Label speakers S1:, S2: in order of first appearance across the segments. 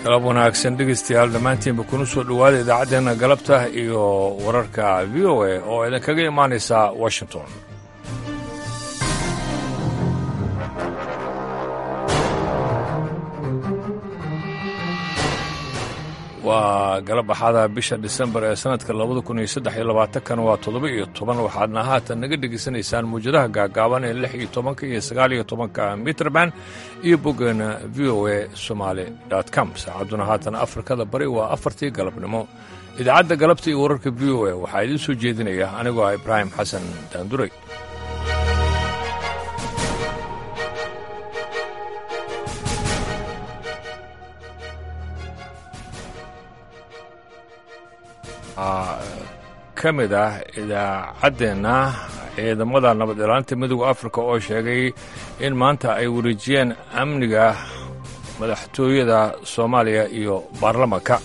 S1: galab wanaagsan dhegaystayaal dhammaantiinba kuna soo dhowaada idaacaddeenna galabta iyo wararka v o a oo idinkaga imaanaysa washington waa galab axada bisha disembar ee sannadka labada kun iyo saddex iyo labaatankan waa toddoba iyo toban waxaadna haatan naga dhegaysanaysaan muwjadaha gaagaaban ee lix iyo tobanka iyo sagaal iyo tobanka mitrband iyo boggeena v o a somaali com saacadduna haatan afrikada bari waa afartii galabnimo idaacadda galabta iyo wararka v o a waxaa idiin soo jeedinaya anigoo ah ibraahim xasan daanduray ka mid ah idaacaddeenna ciidamada nabad ilaalinta midooda afrika oo sheegay in maanta ay wareejiyeen amniga madaxtooyada soomaaliya iyo baarlamanka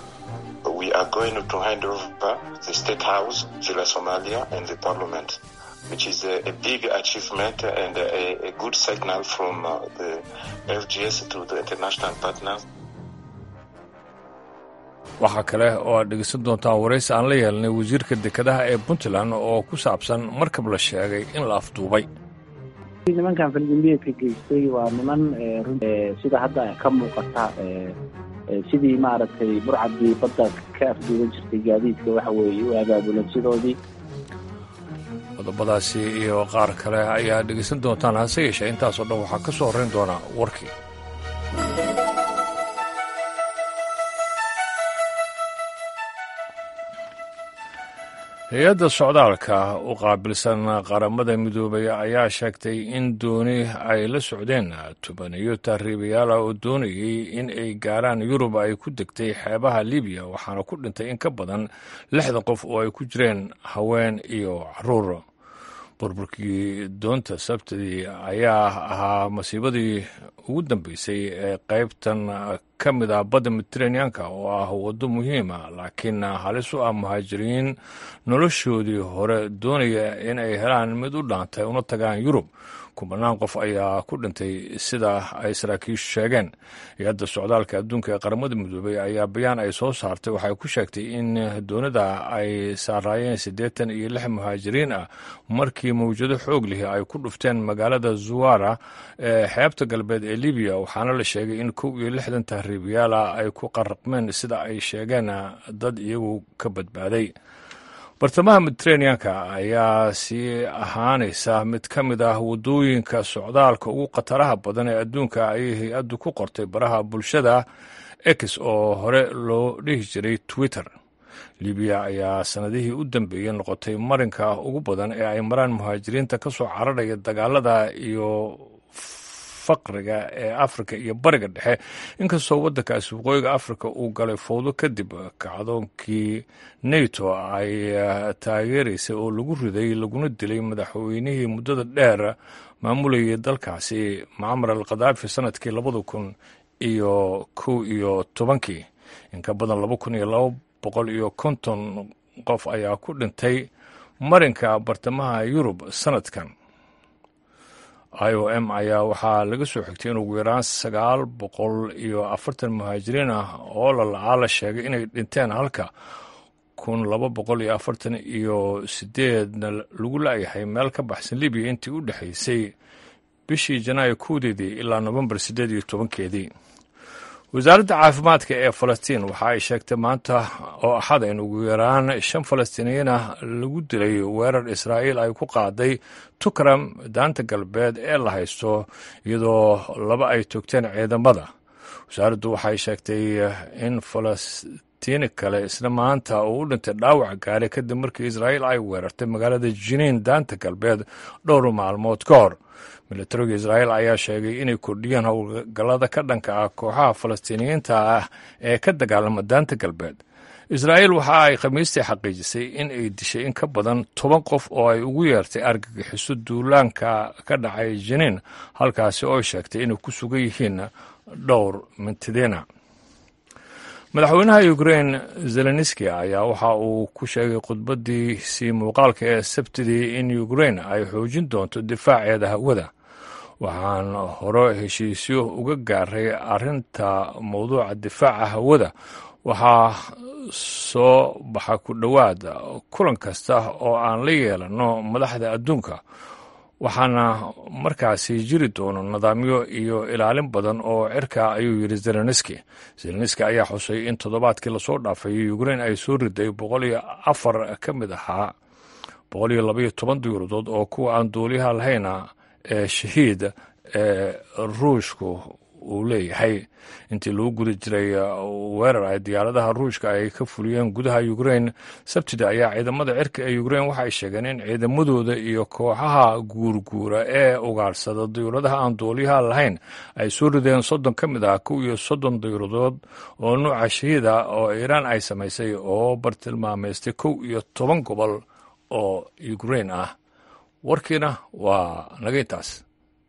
S1: waxaa kale oo aad dhegeysan doontaan waraysi aan la yeelnay wasiirka dekedaha ee puntland oo ku saabsan markab la sheegay in la afduubay
S2: nimankan faldambiyeedka geystay waa niman sida hadda ka muuqata sidii maaragtay burcadii badda ka afduuban jirtay gaadiidka waxa weeye u abaabulan sidoodii
S1: qodobadaasi iyo qaar kale ayaa dhegeysan doontaan hase yeeshee intaasoo dhan waxaa ka soo horrayn doona warkii hay-adda socdaalka u qaabilsan qaramada midoobay ayaa sheegtay in dooni ay la socdeen tubaniyo tahriibayaala oo doonayay in ay gaaraan yurub ay ku degtay xeebaha libiya waxaana ku dhintay in ka badan lixdan qof oo ay ku jireen haween iyo caruur burburkii doonta sabtidii ayaa ahaa masiibadii ugu dambeysay ee qaybtan ka mid ah badda mediteraneanka oo ah waddo muhiima laakiin halis u ah muhaajiriin noloshoodii hore doonaya in ay helaan mid u dhaantay una tagaan yurub kubanaan qof ayaa ku dhintay sida ay saraakiishu sheegeen hay-adda socdaalka adduunka ee qaramada midoobay ayaa bayaan ay soo saartay waxay ku sheegtay in doonida ay saaraayeen siddeetan iyo lix muhaajiriin ah markii mawjado xoog lihi ay ku dhufteen magaalada zuwara ee xeebta galbeed ee libiya waxaana la sheegay in kow iyo lixdan tahriibayaala ay ku qaraqmeen sida ay sheegeen dad iyagu ka badbaaday bartamaha mediteraneanka ayaa sii ahaanaysa mid ka mid ah waddooyinka socdaalka ugu khataraha badan ee adduunka ayay hay-addu ku qortay baraha bulshada ex oo hore loo dhihi jiray twitter libiya ayaa sannadihii u dambeeyey noqotay marinka ugu badan ee ay maraan muhaajiriinta ka soo cararaya dagaalada iyo faqriga ee afrika iyo bariga dhexe inkastoo waddankaasi waqooyiga afrika uu galay fowdo kadib kacdoonkii nato ay taageeraysay oo lagu riday laguna dilay madaxweynihii muddada dheer maamulayay dalkaasi macmar al khadaafi sanadkii labada kun iyo kow iyo tobankii in ka badan laba kun iyo laba boqol iyo konton qof ayaa ku dhintay marinka bartamaha yurub sanadkan i o m ayaa waxaa laga soo xigtay in ugu yaraan sagaal boqol iyo afartan muhaajiriin ah oo lalacaa la sheegay inay dhinteen halka kun laba boqol iyo afartan iyo sideedna lagu la'yahay meel ka baxsan libiya intii u dhexaysay bishii janaayo kowdeedii ilaa nofembar siddeed iyo tobankeedii wasaaradda caafimaadka ee falastiin waxa ay sheegtay maanta oo axada in ugu yaraan shan falastiiniyiin ah lagu dilay weerar israa'iil ay ku qaaday tukram daanta galbeed ee la haysto iyadoo laba ay toogteen ciidamada wasaaraddu waxay sheegtay in falastiini kale isla maanta uu u dhintay dhaawac gaari kadib markii israa'iil ay weerartay magaalada jiniin daanta galbeed dhowr maalmood ka hor milatariga israa'iil ayaa sheegay inay kordhiyeen howlgallada ka dhanka ah kooxaha falastiiniyiinta ah ee ka dagaalama daanta galbeed israa'iil waxa ay khamiistii xaqiijisay in ay dishay in ka badan toban qof oo ay ugu yeertay argagixiso duulaanka ka dhacay jiniin halkaasi oo sheegtay inay ku sugan yihiin dhowr mintidiina madaxweynaha ukrain zelenski ayaa waxa uu ku sheegay khudbadiisii muuqaalka ee sabtidii in ukrain ay xoojin doonto difaaceeda hawada waxaan hore heshiisyo uga gaaray arrinta mowduuca difaaca hawada waxaa soo baxa ku dhowaad kulan kasta oo aan la yeelanno madaxda adduunka waxaana markaasi jiri doono nidaamyo iyo ilaalin badan oo cirka ayuu yidhi zelenski zelenski ayaa xusay in toddobaadkii lasoo dhaafay ukrein ay soo riday boqol iyo afar ka mid ahaa boqol iyo labaiyo toban diyuuradood oo kuwa aan duuliyaha lahayna ee shahiid ee ruushku uu leeyahay intii lagu guda jiray weerar ay diyaaradaha ruushka ay ka fuliyeen gudaha ukrein sabtida ayaa ciidamada cirka ee ukrein waxay sheegeen in ciidamadooda iyo kooxaha guurguura ee ugaadhsada diyuuradaha aan duuliyaha lahayn ay soo rideen soddon ka mid ah kow iyo soddon diyuuradood oo nuuca shahiida oo iiraan ay samaysay oo bartilmaameystay kow iyo toban gobol oo ukrein ah warkiina waa naga intaas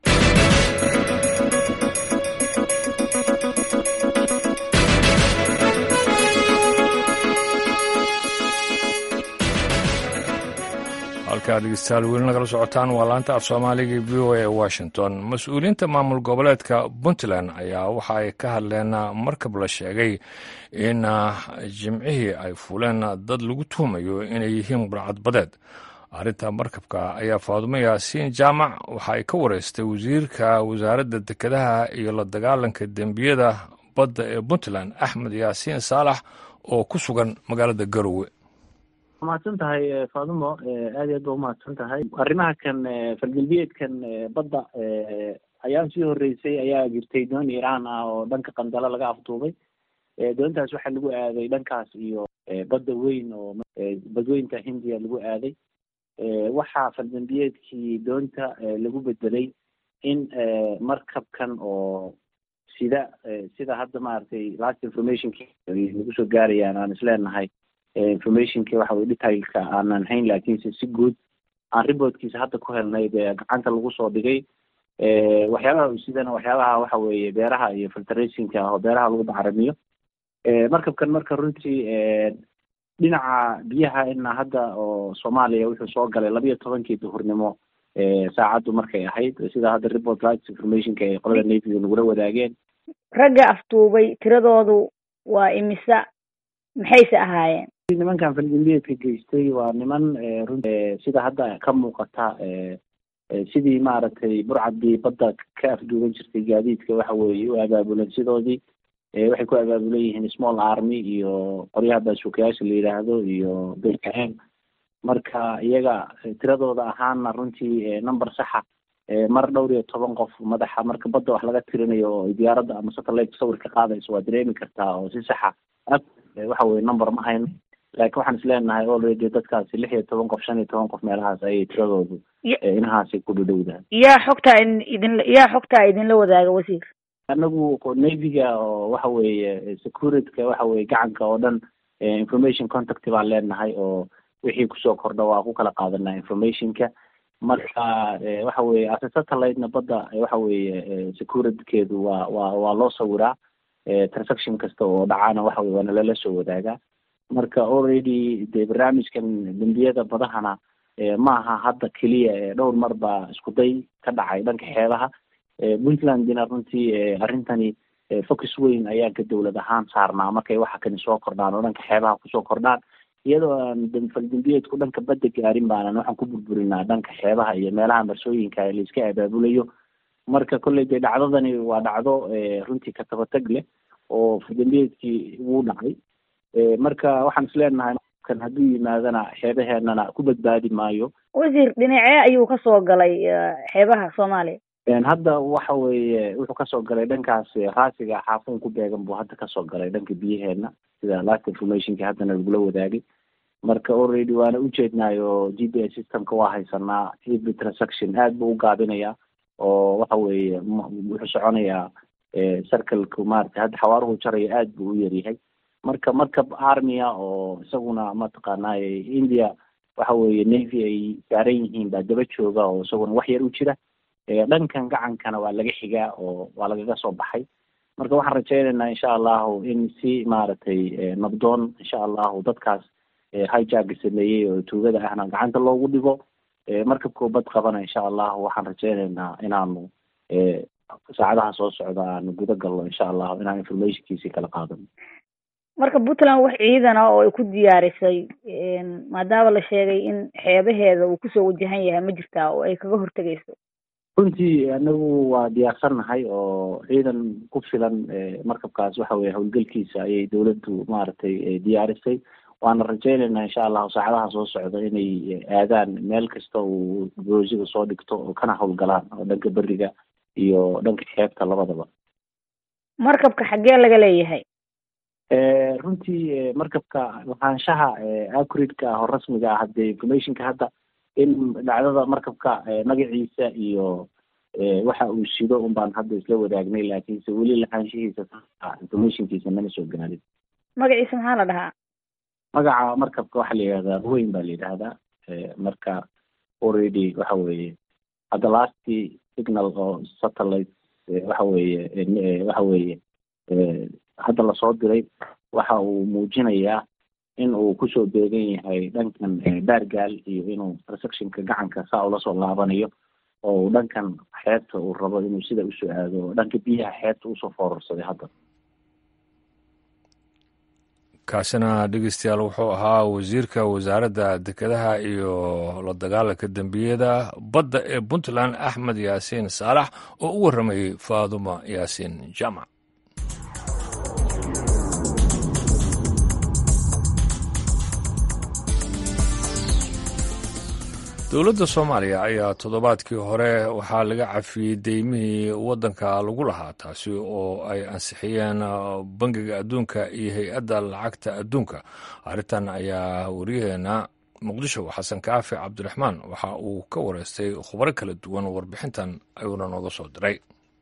S1: halkaad dhegeystayaal weli nagala socotaan waa laanta af soomaaliga v o a ee washington mas-uuliyiinta maamul goboleedka puntland ayaa waxa ay ka hadleen markab la sheegay in jimcihii ay fuleen dad lagu tuhumayo inay yihiin burcadbadeed arrinta markabka ayaa faadumo yaasiin jaamac waxa ay ka wareystay wasiirka wasaaradda dekedaha iyo la dagaalanka dembiyada badda ee puntland axmed yaasiin saalax oo ku sugan magaalada garowe
S2: mahadsan tahay faadumo aad iyo aad ba umahadsan tahay arrimaha kan falgalbeedkan badda ayaa sii horeysay ayaa jirtay doon iiraan ah oo dhanka qandalo laga afduubay doontaas waxaa lagu aaday dhankaas iyo badda weyn oo badweynta hindiya lagu aaday waxaa faldambiyeedkii doonta lagu bedelay in markabkan oo sida sida hadda maaragtay last informationki nagu soo gaarayaan aan isleenahay informationki waxa weye detailka aanan hayn laakiinse si guud aan reportkiisa hadda ku helnay dee gacanta lagu soo dhigay waxyaabaha sidana waxyaabaha waxa weeye beeraha iyo filtrationka oo beeraha lagu bacaramiyo markabkan marka runtii dhinaca biyaha ina hadda oo soomaaliya wuxuu soo galay labiyo tobankii duhurnimo saacaddu markay ahayd sida hadda report lights informationka ay qolada navyga nagula wadaageen
S3: ragga afduubay tiradoodu waa imisa maxayse ahaayeen
S2: nimankan falgambiyeedka geystay waa niman run sida hadda ka muuqata sidii maaragtay burcadii badda ka afduuban jirtay gaadiidka waxa weeye u abaabulan sidoodii waxay ku abaabulan yihiin small army iyo qoryaha baasuukayaasha la yidhaahdo iyo bkm marka iyaga tiradooda ahaana runtii number saxa mar dhowr iyo toban qof madaxa marka badda wax laga tirinayo oo diyaaradda ama satellite sawir ka qaadayso waa dareemi kartaa oo si saxa waxa weye number ma hayno laakiin waxaan isleenahay already dadkaasi lix iyo toban qof shan iyo toban qof meelahaas ayay tiradoodu inahaasay ku dhadhowdahay
S3: yaa xogtaa idin yaa xogtaa idinla wadaaga wasiir
S2: anagu navyga oo waxa weeye securityka waxa weye gacanka oo dhan information contact baan leenahay oo wixii kusoo kordha waa ku kala qaadanaa informationka marka waxa weye ase satellitena badda waxa weeye securitykeedu waa waa waa loo sawiraa transaction kasta oo dhacana waxa weye waana lala soo wadaagaa marka already dee barnaamijkan dembiyada badahana ma aha hadda keliya dhowr mar baa isku day ka dhacay dhanka xeebaha puntlandina runtii arrintani focus weyn ayaa ka dowlad ahaan saarnaa markay waxa kani soo kordhaan oo dhanka xeebaha kusoo kordhaan iyadoo aan faldembiyeedku dhanka badda gaarin baanan waxaan ku burburinaa dhanka xeebaha iyo meelaha marsooyinka ee laiska abaabulayo marka kolley dee dhacdadani waa dhacdo runtii katabatag leh oo faldembiyeedkii wuu dhacay marka waxaan isleenahay kan hadduu yimaadana xeebaheenana ku badbaadi maayo
S3: wasiir dhinacee ayuu kasoo galay xeebaha soomaaliya
S2: hadda waxa weeye wuxuu kasoo galay dhankaas raasiga xaafuun ku beegan buu hadda kasoo galay dhanka biyaheena sida last informationki haddana lagula wadaagay marka already waana ujeednaayo g p s systemka waa haysanaa every transaction aad buu u gaabinayaa oo waxa weeye wuxuu soconayaa circleka maarata hadda xawaaruhu jaraya aad buu u yaryahay marka markab armia oo isaguna mataqaanaaye india waxa weeye navy ay saaran yihiin baa daba jooga oo isaguna wax yar u jira dhankan gacankana waa laga xigaa oo waa lagaga soo baxay marka waxaan rajaynaynaa insha allahu in si maaragtay nabdoon insha allahu dadkaas hijaga sameeyey oo tuugada ahna gacanta loogu dhigo markabkoo bad qabana insha allahu waxaan rajaynaynaa inaanu saacadaha soo socda aan guda galno insha allahu inaan informationkiisii kala qaadano
S3: marka puntland wax ciidana oo ay ku diyaarisay maadaama la sheegay in xeebaheeda uu kusoo wajahan yahay ma jirtaa oo ay kaga hortegayso
S2: runtii anagu waa diyaarsannahay oo ciidan ku filan markabkaas waxa weye howlgelkiisa ayay dawladdu maaragtay diyaarisay waana rajaynaynaa insha allahu saacadaha soo socda inay aadaan meel kasta uu boosiga soo dhigto oo kana howlgalaan oo dhanka beriga iyo dhanka xeebta labadaba
S3: markabka xaggee laga leeyahay
S2: runtii markabka lahaanshaha acridka ah oo rasmiga ah hadde informationka hadda in dhacdada markabka magaciisa iyo waxa uu sido un baan hadda isla wadaagnay laakiinse weli lahaanshihiisa informationkiisa nama soo gaarin
S3: magaciisa maxaa la dhahaa
S2: magaca markabka waxaa la yidhahdaa ruweyn baa la yidhaahdaa marka already waxa weeye hadda lasti signal oo satellite waxa weeye waxa weeye hadda lasoo diray waxa uu muujinayaa in uu kusoo beegan yahay dhankan baargaal iyo inuu receptionka gacanka saa ula soo laabanayo oo uu dhankan xeebta uu rabo inuu sida usoo aado oo dhanka biyaha xeebta usoo foorarsaday hadda
S1: kaasina dhegeystayaal wuxuu ahaa wasiirka wasaaradda dekedaha iyo la dagaalanka dembiyada badda ee puntland axmed yaasiin saalax oo u warramayey faaduma yaasiin jaamac dowladda soomaaliya ayaa toddobaadkii hore waxaa laga cafiyey deymihii waddanka lagu lahaa taasi oo ay ansixiyeen bangiga adduunka iyo hay-adda lacagta adduunka arrintan ayaa wariyaheena muqdisho xasan kaafi cabdiraxmaan waxa uu ka wareystay khubaro kala duwan warbixintan ayuuna nooga soo diray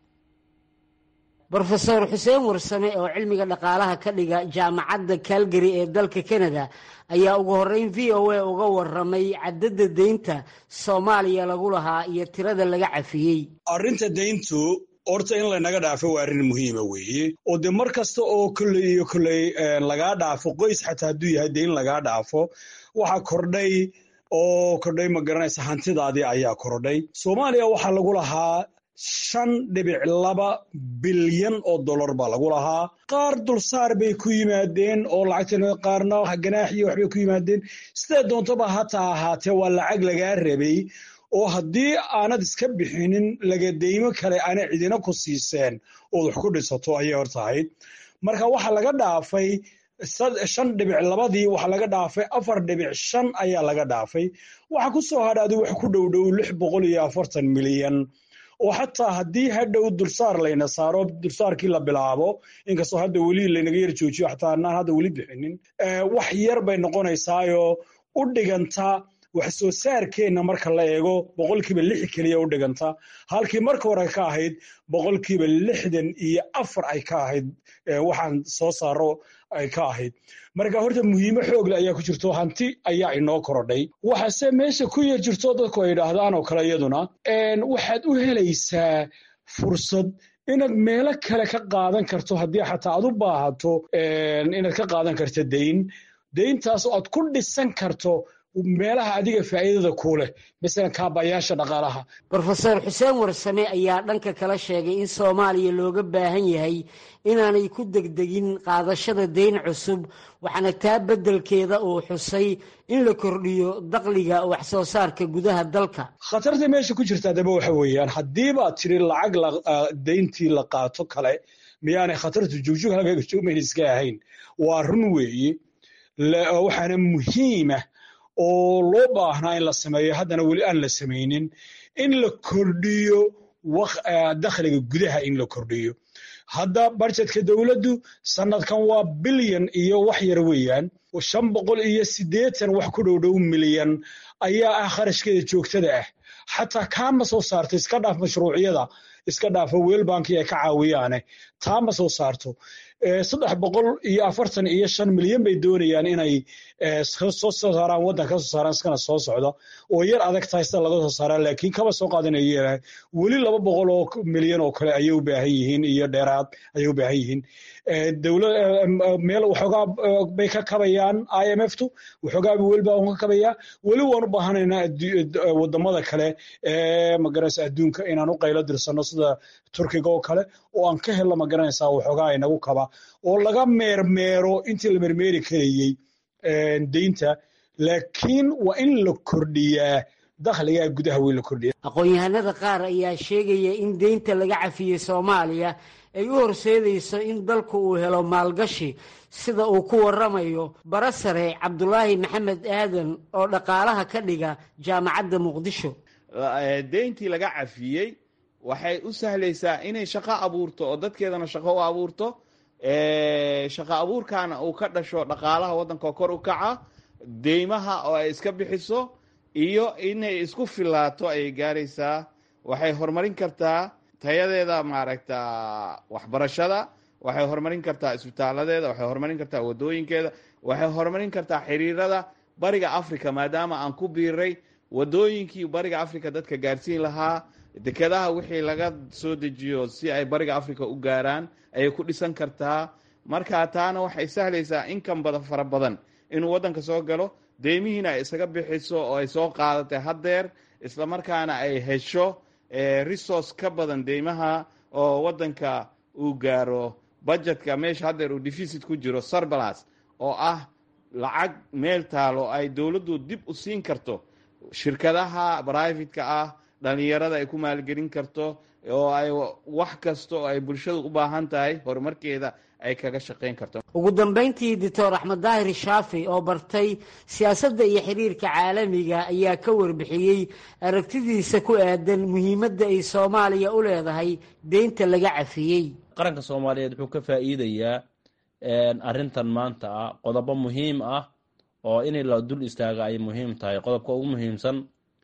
S4: brofeor xuseen warsame oo cilmiga dhaqaalaha ka dhiga jaamacadda calgary ee dalka canada ayaa ugu horreyn v o a uga waramay cadadda deynta soomaaliya lagu lahaa iyo tirada laga cafiyey
S5: arrinta deyntu horta in laynaga dhaafo waa arrin muhiima weeye oo dee mar kasta oo kolley iyo kolley lagaa dhaafo qoys xataa hadduu yahay deyn lagaa dhaafo waxaa kordhay oo kordhay ma garanaysa hantidaadii ayaa kordhay soomaaliya waxaa lagu lahaa shan dhibic laba bilyan oo dollar baa lagu lahaa qaar dulsaar bay ku yimaadeen oo lacagta qaarna ganaaxiyo waxbay ku yimaadeen sidee doontaba hataa ahaatee waa lacag lagaa rabay oo haddii aanad iska bixinin lagadeymo kale aana cidina ku siiseen ood wax ku dhisato ayay hor tahayd marka waxaa laga dhaafay shan dhibic labadii waxaa laga dhaafay afar dhibic shan ayaa laga dhaafay waxaa ku soo hadhaaday wax ku dhow dhow lix boqol iyo afartan milyan oo xataa haddii hadhow dulsaar layna saaro dulsaarkii la bilaabo inkastoo hadda weli laynaga yar joojiyo xataa anaan hadda weli bixinin wax yar bay noqonaysaayoo u dhiganta wax soo saarkeenna marka la eego boqolkiiba lix keliya u dhiganta halkii marka hore ka ahayd boqolkiiba lixdan iyo afar ay ka ahayd waxaan soo saaro ay ka ahayd marka horta muhiimo xoogle ayaa ku jirto hanti ayaa inoo korodhay waxaase meesha ku yar jirto dadku ay idhaahdaan oo kale iyaduna waxaad u helaysaa fursad inaad meelo kale ka qaadan karto haddii xataa aad u baahato inaad ka qaadan karto deyn deyntaas oo aad ku dhisan karto meelaha adiga faa'iidada kuu leh masalan kaabayaasha dhaqaalaha
S4: brofeor xuseen warsame ayaa dhanka kala sheegay in soomaaliya looga baahan yahay inaanay ku degdegin qaadashada deyn cusub waxaana taa beddelkeeda uu xusay in la kordhiyo dakliga wax soo saarka gudaha dalka
S5: khatarta meesha ku jirta adaba waxa weeyaan haddii baad tiri lacag deyntii la qaato kale miyaanay khatartu jugjug halkaga joogmayn iska ahayn waa run weeye waxaana muhiima oo loo baahnaa in la sameeyo haddana weli aan la samaynin in la kordhiyo dakhliga gudaha in la kordhiyo hadda barjetka dowladdu sanadkan waa bilyan iyo wax yar weeyaan shan boqol iyo siddeetan wax ku dhowdhow milyan ayaa ah kharashkeeda joogtada ah xataa kaama soo saarto iska dhaaf mashruucyada iska dhaafo weelbanki ay ka caawiyaane taa ma soo saarto saddex boqol iyo afartan iyo shan milyan bay doonayaan inay soo saaraan waddanka ka soo saaraan iskana soo socda oo yar adag tahay sida laga soo saaraa laakiin kaba soo qaadanaya weli laba boqol oo milyan oo kale ayay u baahan yihiin iyo dheeraad ayay u baahan yihiin dowlad meel waxoogaa bay ka kabayaan i m f tu waxoogaa welba ka kabayaa weli waan u baahanaynaa wadamada kale ee magaraysa adduunka inaan u qaylo dirsano sida turkiga oo kale oo aan ka helno ma garanaysaa waxoogaa inagu kaba oo laga meermeero intii la meermeeri karayey deynta laakiin waa in la kordhiyaa dakhligaa gudaha weyn la kordhiya
S4: aqoon-yahanada qaar ayaa sheegaya in deynta laga cafiyey soomaaliya ay u horseedayso in dalku uu helo maalgashi sida uu ku waramayo barasare cabdulaahi maxamed aadan oo dhaqaalaha ka dhiga jaamacadda muqdisho
S6: deyntii laga cafiyey waxay u sahlaysaa inay shaqo abuurto oo dadkeedana shaqo u abuurto shaqo abuurkaana uu ka dhasho dhaqaalaha waddanka kor u kaca deymaha oo ay iska bixiso iyo inay isku filaato ayay gaaraysaa waxay horumarin kartaa tayadeeda maaragta waxbarashada waxay horumarin kartaa isbitaaladeeda waxay horumarin kartaa wadooyinkeeda waxay horumarin kartaa xiriirada bariga africa maadaama aan ku biiray wadooyinkii bariga africa dadka gaarsiin lahaa dekedaha wixii laga soo dejiyo si ay bariga africa u gaaraan ayay ku dhisan kartaa marka taana waxay sahlaysaa inkan badan fara badan inuu waddanka soo galo deymihiina ay isaga bixiso oo ay soo qaadatay haddeer islamarkaana ay hesho resource ka badan deymaha oo waddanka uu gaaro budgetka meesha haddeer uu deficit ku jiro sarbalas oo ah lacag meel taalo ay dowladdu dib u siin karto shirkadaha brivatka ah dhalinyarada ay ku maalgelin karto oo ay wax kasta oo ay bulshadu u baahan tahay horumarkeeda ay kaga shaqayn karto
S4: ugu dambayntii doctor axmed daahir shaafi oo bartay siyaasadda iyo xiriirka caalamiga ayaa ka warbixiyey aragtidiisa ku aadan muhiimadda ay soomaaliya u leedahay deynta laga cafiyey
S7: qaranka soomaaliyeed wuxuu ka faa'iidayaa arrintan maanta ah qodobo muhiim ah oo in la dul istaaga ay muhiim tahay qodobka ugu muhiimsan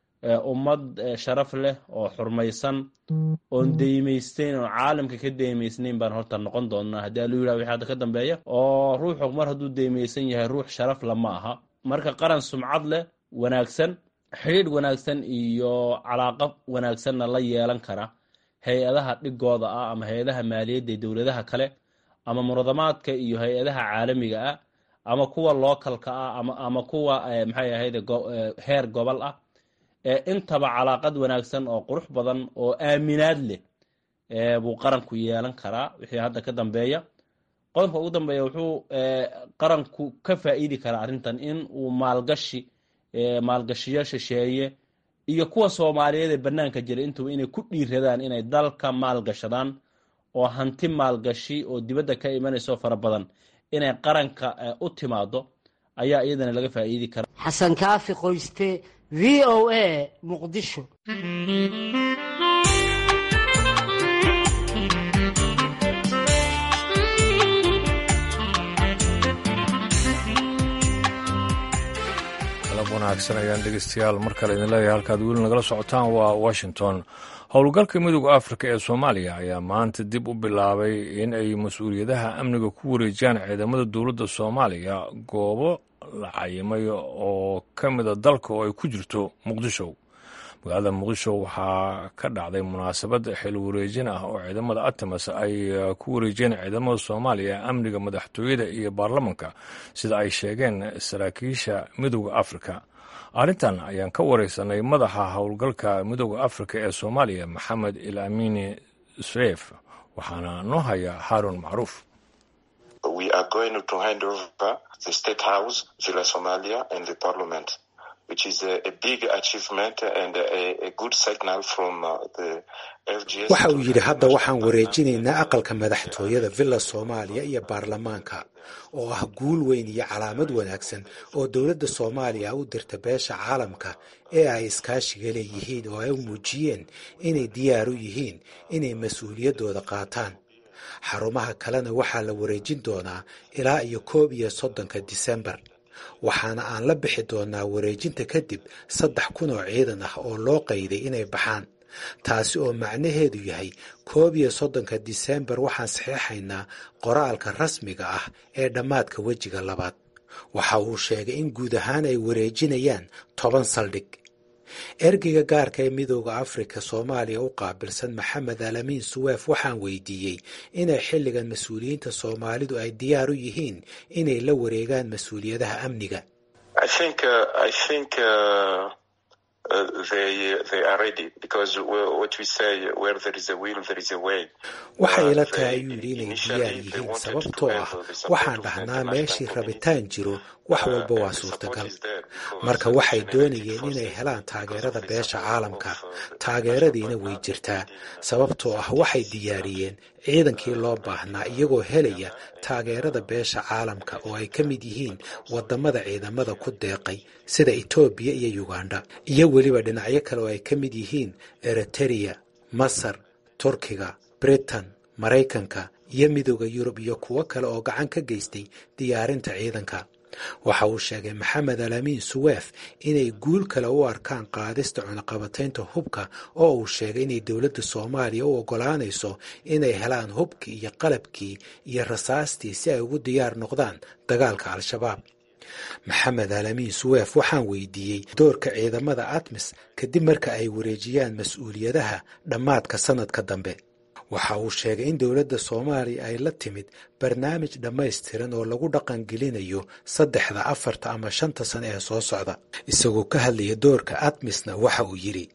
S7: ummad sharaf leh oo xurmaysan oon deymaysteyn oon caalamka ka deymaysnayn baan horta noqon doonaa haddii alu yidhah wixii hadda ka dambeeya oo ruuxu mar hadduu deymaysan yahay ruux sharaf la ma aha marka qaran sumcad leh wanaagsan xidhiidh wanaagsan iyo calaaqo wanaagsanna la yeelan kara hay-adaha dhigooda ah ama hay-adaha maaliyadda ee dowladaha kale ama muradamaadka iyo hay-adaha caalamiga ah ama kuwa lookalka ah ama kuwa maxay ahayd heer gobol ah intaba calaaqad wanaagsan oo qurux badan oo aaminaad leh buu qaranku yeelan karaa wixii hadda ka dambeeya qodobka ugu dambeeya wuxuu qaranku ka faa'iidi karaa arrintan in uu maalgashi maalgashiyo shisheeye iyo kuwa soomaaliyeed ee bannaanka jira intuba inay ku dhiiradaan inay dalka maalgashadaan oo hanti maalgashi oo dibadda ka imanayso fara badan inay qaranka u timaado ayaa iyadana laga faa'iidi karaa
S4: xasan kaafi qoyste v o a muqdisho
S1: qalab wanaagsan ayaan dhegeystayaal mar kale idin leeyahay halkaad weli nagala socotaan waa washington howlgalka midooda afrika ee soomaaliya ayaa maanta dib u bilaabay in ay mas-uuliyadaha amniga ku wareejiyaan ciidamada dowladda soomaaliya goobo la cayimay oo ka mida dalka oo ay ku jirto muqdisho magaalada muqdisho waxaa ka dhacday munaasabad xil wareejin ah oo ciidamada atamas ay ku wareejiyeen ciidamada soomaaliya amniga madaxtooyada iyo baarlamanka sida ay sheegeen saraakiisha midooda afrika arrintan ayaan ka wareysanay madaxa howlgalka midooda afrika ee soomaaliya maxamed il amini sreef waxaana noo haya haarun macruuf
S8: waxa uu yidhi hadda waxaan wareejinaynaa aqalka madaxtooyada villa soomaaliya iyo baarlamaanka oo ah guul weyn iyo calaamad wanaagsan oo dowladda soomaaliya u dirta beesha caalamka ee ay iskaashiga leeyihiin oo ay u muujiyeen inay diyaar u yihiin inay mas-uuliyaddooda qaataan xarumaha kalena waxaa la wareejin doonaa ilaa iyo koob iyo soddonka disembar waxaana aan la bixi doonaa wareejinta kadib saddex kun oo ciidan ah oo loo qayday inay baxaan taasi oo macnaheedu yahay koob iyo soddonka disembar waxaan saxeexaynaa qoraalka rasmiga ah ee dhammaadka wejiga labaad waxa uu sheegay in guud ahaan ay wareejinayaan toban saldhig ergeyga gaarka ee midooda afrika soomaaliya u qaabilsan maxamed alamiin suweef waxaan weydiiyey inay xilligan mas-uuliyiinta soomaalidu ay diyaar u yihiin inay la wareegaan mas-uuliyadaha amniga waxay ila tahay ayuu yidhi inay diyaar yihiin sababtoo ah waxaan dhahnaa meeshii rabitaan jiro wax walba waa suurtagal marka waxay doonayeen inay helaan taageerada beesha caalamka taageeradiina way jirtaa sababtoo ah waxay diyaariyeen ciidankii loo baahnaa iyagoo helaya taageerada beesha caalamka oo ay ka mid yihiin wadamada ciidamada ku deeqay sida etoobiya iyo uganda iyo weliba dhinacyo kale oo ay ka mid yihiin eritereya masar turkiga britain maraykanka iyo midooda yurub iyo kuwo kale oo gacan ka geystay diyaarinta ciidanka waxa uu sheegay maxamed alaamiin suweef inay guul kale u arkaan qaadista cunaqabataynta hubka oo uu sheegay inay dowladda soomaaliya u oggolaanayso inay helaan hubkii iyo qalabkii iyo rasaastii si ay ugu diyaar noqdaan dagaalka al-shabaab maxamed alaamiin suweef waxaan weydiiyey doorka ciidamada atmis kadib marka ay wareejiyaan mas-uuliyadaha dhammaadka sanadka dambe waxa uu sheegay in dowladda soomaaliya ay la timid barnaamij dhammaystiran oo lagu dhaqangelinayo saddexda afarta ama shanta sane ee soo socda isagoo ka hadlaya doorka atmisna waxa uu yidhi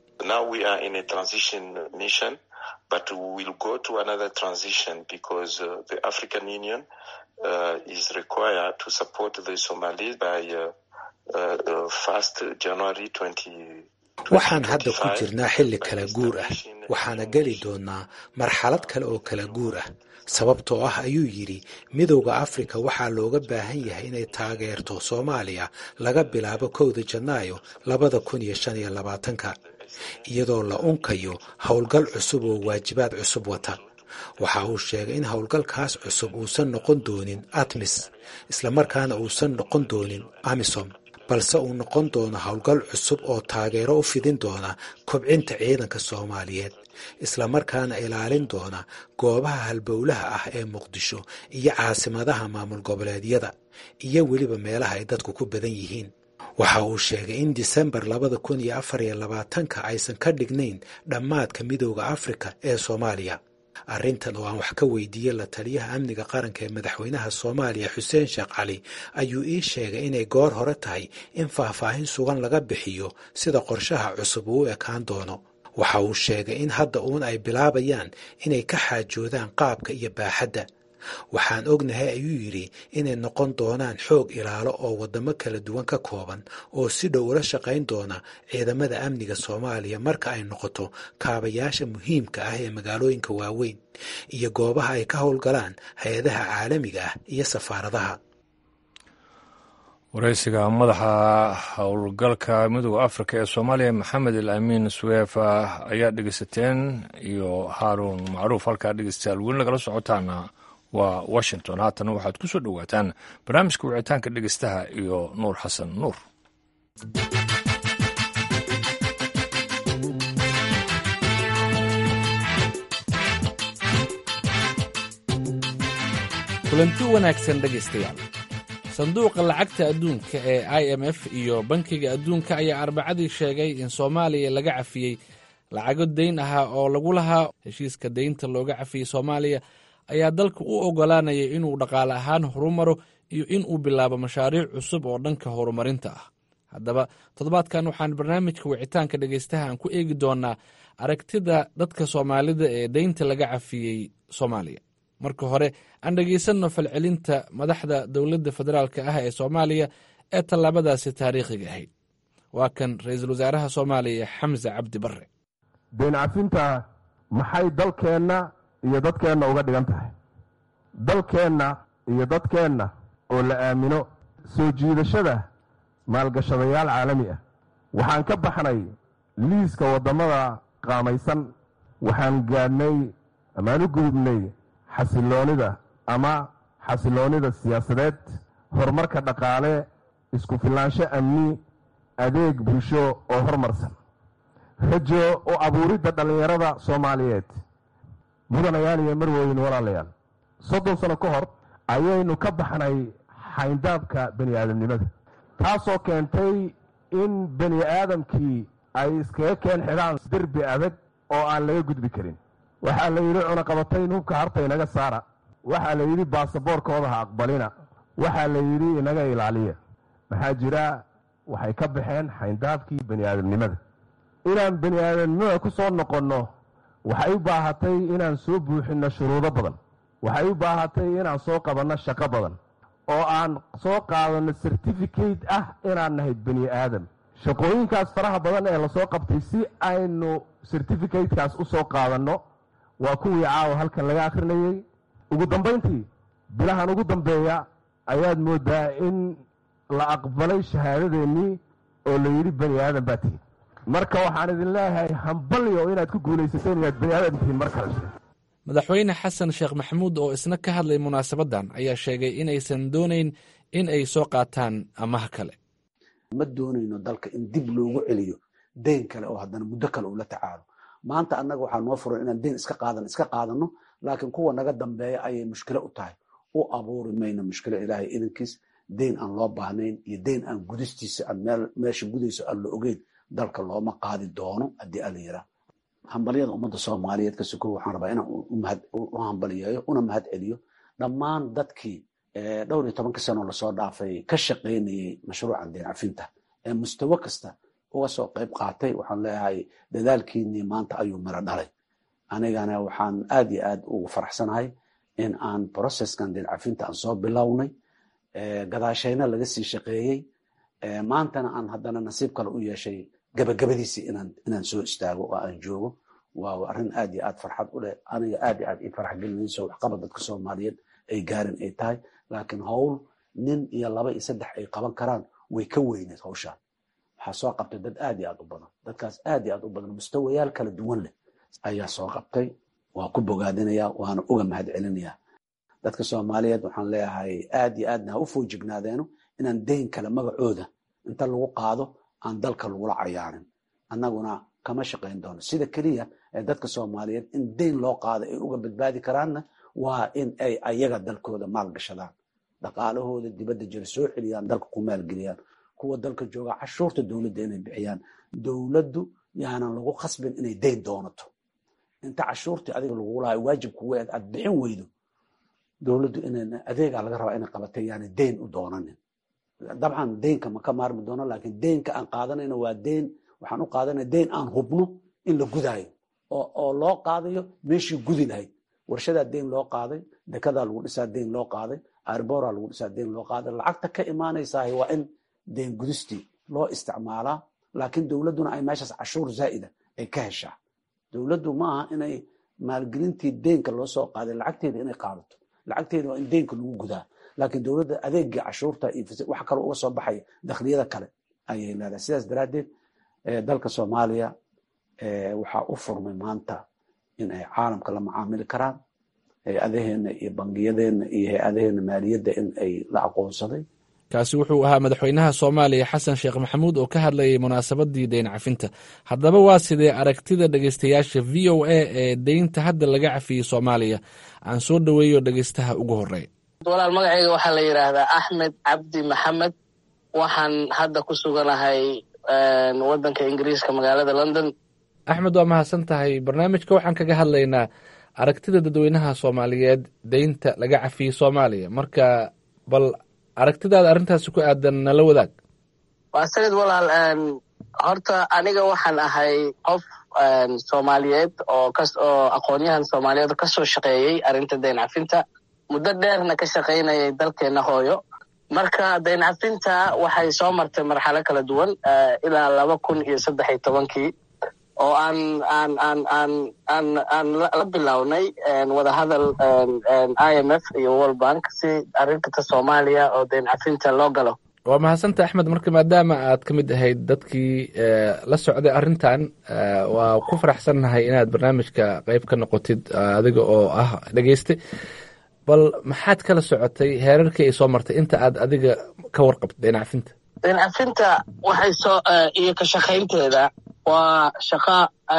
S8: waxaan hadda ku jirnaa xilli kala guur ah waxaana geli doonaa marxalad kale oo kala guur ah sababtoo ah ayuu yidhi midowda afrika waxaa looga baahan yahay inay taageerto soomaaliya laga bilaabo kowda janaayo labada kun iyo shan iyo labaatanka iyadoo la unkayo howlgal cusub oo waajibaad cusub wata waxa uu sheegay in howlgalkaas cusub uusan noqon doonin atmis islamarkaana uusan noqon doonin amisom balse uu noqon doono howlgal cusub oo taageero u fidin doona kobcinta ciidanka soomaaliyeed islamarkaana ilaalin doona goobaha halbowlaha ah ee muqdisho iyo caasimadaha maamul goboleedyada iyo weliba meelaha ay dadku ku badan yihiin waxa uu sheegay in disembar labada kun iyo afar iyo labaatanka aysan ka dhignayn dhammaadka midowda afrika ee soomaaliya arrintan oo aan wax ka weydiiyey la taliyaha amniga qaranka ee madaxweynaha soomaaliya xuseen sheekh cali ayuu ii sheegay inay goor hore tahay in faahfaahin sugan laga bixiyo sida qorshaha cusub uu u ekaan doono waxa uu sheegay in hadda uun ay bilaabayaan inay ka xaajoodaan qaabka iyo baaxadda waxaan ognahay ayuu yidhi inay noqon doonaan xoog ilaalo oo waddamo kala duwan ka kooban oo si dhow ula shaqayn doona ciidamada amniga soomaaliya marka ay noqoto kaabayaasha muhiimka ah ee magaalooyinka waaweyn iyo goobaha ay ka howlgalaan hay-adaha caalamiga ah iyo safaaradaha
S1: waraysiga madaxa howlgalka midooda afrika ee soomaaliya maxamed al amiin suweefa ayaa dhegeysateen iyo haaruun macruuf halkaa dhegeystayaal weli nagala socotaana waa washington haatana waxaad ku soo dhowaataan barnaamijka wicitaanka dhegeystaha iyo nuur xasan nuur
S9: kulanti wanaagsan dhegaystayaal sanduuqa lacagta adduunka ee i m f iyo bankiga adduunka ayaa arbacadii sheegay in soomaaliya laga cafiyey lacago dayn ahaa oo lagu lahaa heshiiska daynta looga cafiyey soomaaliya ayaa dalka u oggolaanaya inuu dhaqaale ahaan horumaro iyo inuu bilaabo mashaariic cusub oo dhanka horumarinta ah haddaba toddobaadkan waxaan barnaamijka wicitaanka dhegaystaha aan ku eegi doonaa aragtida dadka soomaalida ee deynta laga cafiyey soomaaliya marka hore aan dhegaysanno falcelinta madaxda dowladda federaalka ah ee soomaaliya ee tallaabadaasi taariikhiga ahayd waa kan ra-iisul wasaaraha soomaaliya xamse cabdi barre
S10: deyn cafinta maxay dalkeenna iyo dadkeenna uga dhigan tahay dalkeenna iyo dadkeenna oo la aamino soo jiidashada maalgashadayaal caalami ah waxaan ka baxnay liiska waddamada qaamaysan waxaan gaadhnay amaan u gudubnay xasiloonida ama xasiloonnida siyaasadeed horumarka dhaqaale isku filaansho amni adeeg bulsho oo horumarsan rajo u abuuridda dhallinyarada soomaaliyeed mudanayaal iyo marweyn walaalayaal soddon sano ka hor ayaynu ka baxnay xayndaabka bani aadamnimada taasoo keentay in bani aadamkii ay iskaga keen xidhaan derbi adag oo aan laga gudbi karin waxaa la yidhi cunaqabatayn hubka harta inaga saara waxaa la yidhi baasaboorkooda ha aqbalina waxaa la yidhi inaga ilaaliya maxaa jira waxay ka baxeen xayndaabkii bani aadamnimada inaan bani aadamnimada ku soo noqonno waxay u baahatay inaan soo buuxinno shuruudo badan waxay u baahatay inaan soo qabanno shaqo badan oo aan soo qaadanno certificate ah inaan nahay bani aadam shaqooyinkaas faraha badan ee lasoo qabtay si aynu certificatekaas u soo qaadanno waa kuwii caawa halkan laga akhrinayey ugu dambayntii bilahan ugu dambeeya ayaad mooddaa in la aqbalay shahaadadeennii oo la yidhi bani aadan baa tihin marka waxaan idin leeyahay hambalyo inaad ku guulaysateen inaad bani aadan tihiin mar kale
S9: madaxweyne xasan sheekh maxamuud oo isna ka hadlay munaasabaddan ayaa sheegay inaysan doonayn in ay soo qaataan amaha kale
S11: ma doonayno dalka in dib loogu celiyo deyn kale oo haddana muddo kale uu la tacaalo maanta annaga waxaa noo furan inaan deyn iska qaadan iska qaadano laakiin kuwa naga dambeeya ayay mushkilo u tahay u abuuri mayno mushkilo ilaahay idankiis deyn aan loo baahnayn iyo deyn aan gudistiisa aan meesha gudayso aan la ogeyn dalka looma qaadi doono haddii ala yiraa hambalyada ummadda soomaaliyeed ka suko waxaan rabaa inaan u hambaliyeeyo una mahad celiyo dhammaan dadkii dhowr iyo tobankii sanoo lasoo dhaafay ka shaqaynayey mashruucan deyn cafinta ee mustawo kasta uga soo qayb qaatay waxaan leeyahay dadaalkiinii maanta ayuu miro dhalay anigana waxaan aad iyo aad ugu faraxsanahay in aan processkan deyn cafinta aan soo bilownay gadaashayna laga sii shaqeeyey maantana aan haddana nasiib kale u yeeshay gabagabadiisii inaan soo istaago oo aan joogo waa arrin aad iyo aad farxad u leh aniga aad iyo aad ii farax gelinayso waxqabad dadka soomaaliyeed ay gaarin ay tahay laakiin howl nin iyo laba iyo saddex ay qaban karaan way ka weyneed hawshaan waxaa soo qabtay dad aad iyo aad u badan dadkaas aad iyo aad u badan mustawayaal kala duwan leh ayaa soo qabtay waa ku bogaadinaya waana uga mahad celinayaa dadka soomaaliyeed waxaan leeyahay aad iyo aadna ha u foojignaadeenno inaan deyn kale magacooda inta lagu qaado aan dalka lagula cayaarin annaguna kama shaqayn doono sida keliya ee dadka soomaaliyeed in deyn loo qaado ay uga badbaadi karaanna waa in ay ayaga dalkooda maalgashadaan dhaqaalahooda dibadda jira soo celiyaan dalka ku maalgeliyaan kuwa dalka jooga cashuurta dowladda inay bixiyaan dowladdu yaanan lagu khasbin inay deyn doonato inta cashuurtii adiga lagugu lahay waajib kugu eed aad bixin weydo dowladdu ina adeegaa laga rabaa inay qabatay yaani deyn u doonanin dabcan deynka ma ka maarmi doono laakiin deynka aan qaadanayno waa deyn waxaan u qaadanaya deyn aan hubno in la gudaayo oo loo qaadayo meeshii gudi lahayd warshadaa deyn loo qaaday dekadaa lagu dhisaa deyn loo qaaday airboraa lagu dhisaa deyn loo qaaday lacagta ka imaanaysaah waa in deyn gudistii loo isticmaalaa laakiin dowladduna ay meeshaas cashuur zaa'ida ay ka heshaa dowladdu ma aha inay maalgelintii deynka loo soo qaaday lacagteeda inay qaadato lacagteeda waa in deynka lagu gudaa laakiin dowladda adeegii cashuurta iyo wax kale uga soo baxaya dakhliyada kale ayay leedahay sidaas daraaddeed dalka soomaaliya waxaa u furmay maanta in ay caalamka la macaamili karaan hay-adaheena iyo bangiyadeenna iyo hay-adaheena maaliyadda in ay la aqoonsaday
S9: kaasi wuxuu ahaa madaxweynaha soomaaliya xasan sheekh maxamuud oo ka hadlayay munaasabadii deyn cafinta haddaba waa sidee aragtida dhegeystayaasha v o a ee deynta hadda laga cafiyey soomaaliya aan soo dhoweeyo dhegeystaha ugu horeeya
S12: walaal magacayga waxaa la yidhaahdaa axmed cabdi maxamed waxaan hadda ku suganahay waddanka ingiriiska magaalada london
S9: axmed waa mahadsan tahay barnaamijka waxaan kaga hadlaynaa aragtida dadweynaha soomaaliyeed deynta laga cafiyey soomaaliya marka bal aragtidaada arrintaasi ku aadan nala wadaag
S12: waa sanid walaal horta aniga waxaan ahay qof soomaaliyeed oo kas oo aqoonyahan soomaaliyeed oo kasoo shaqeeyey arrinta deyn cafinta muddo dheerna ka shaqaynayay dalkeena hooyo marka deyn cafinta waxay soo martay marxalo kala duwan ilaa laba kun iyo saddex iyo tobankii oo aan aan aan aan aan aan la bilownay wadahadal i m f iyo world bank si arrinta soomaaliya oo deyn cafinta loo galo
S9: waa mahadsanta axmed marka maadaama aad ka mid ahayd dadkii la socday arrintan waa ku faraxsannahay inaad barnaamijka qeyb ka noqotid adiga oo ah dhegeyste bal maxaad kala socotay heerarkii ay soo martay inta aad adiga ka warqabto deyn cafinta
S12: deyn cafinta waxay soo iyo ka shaqaynteeda waa shaqo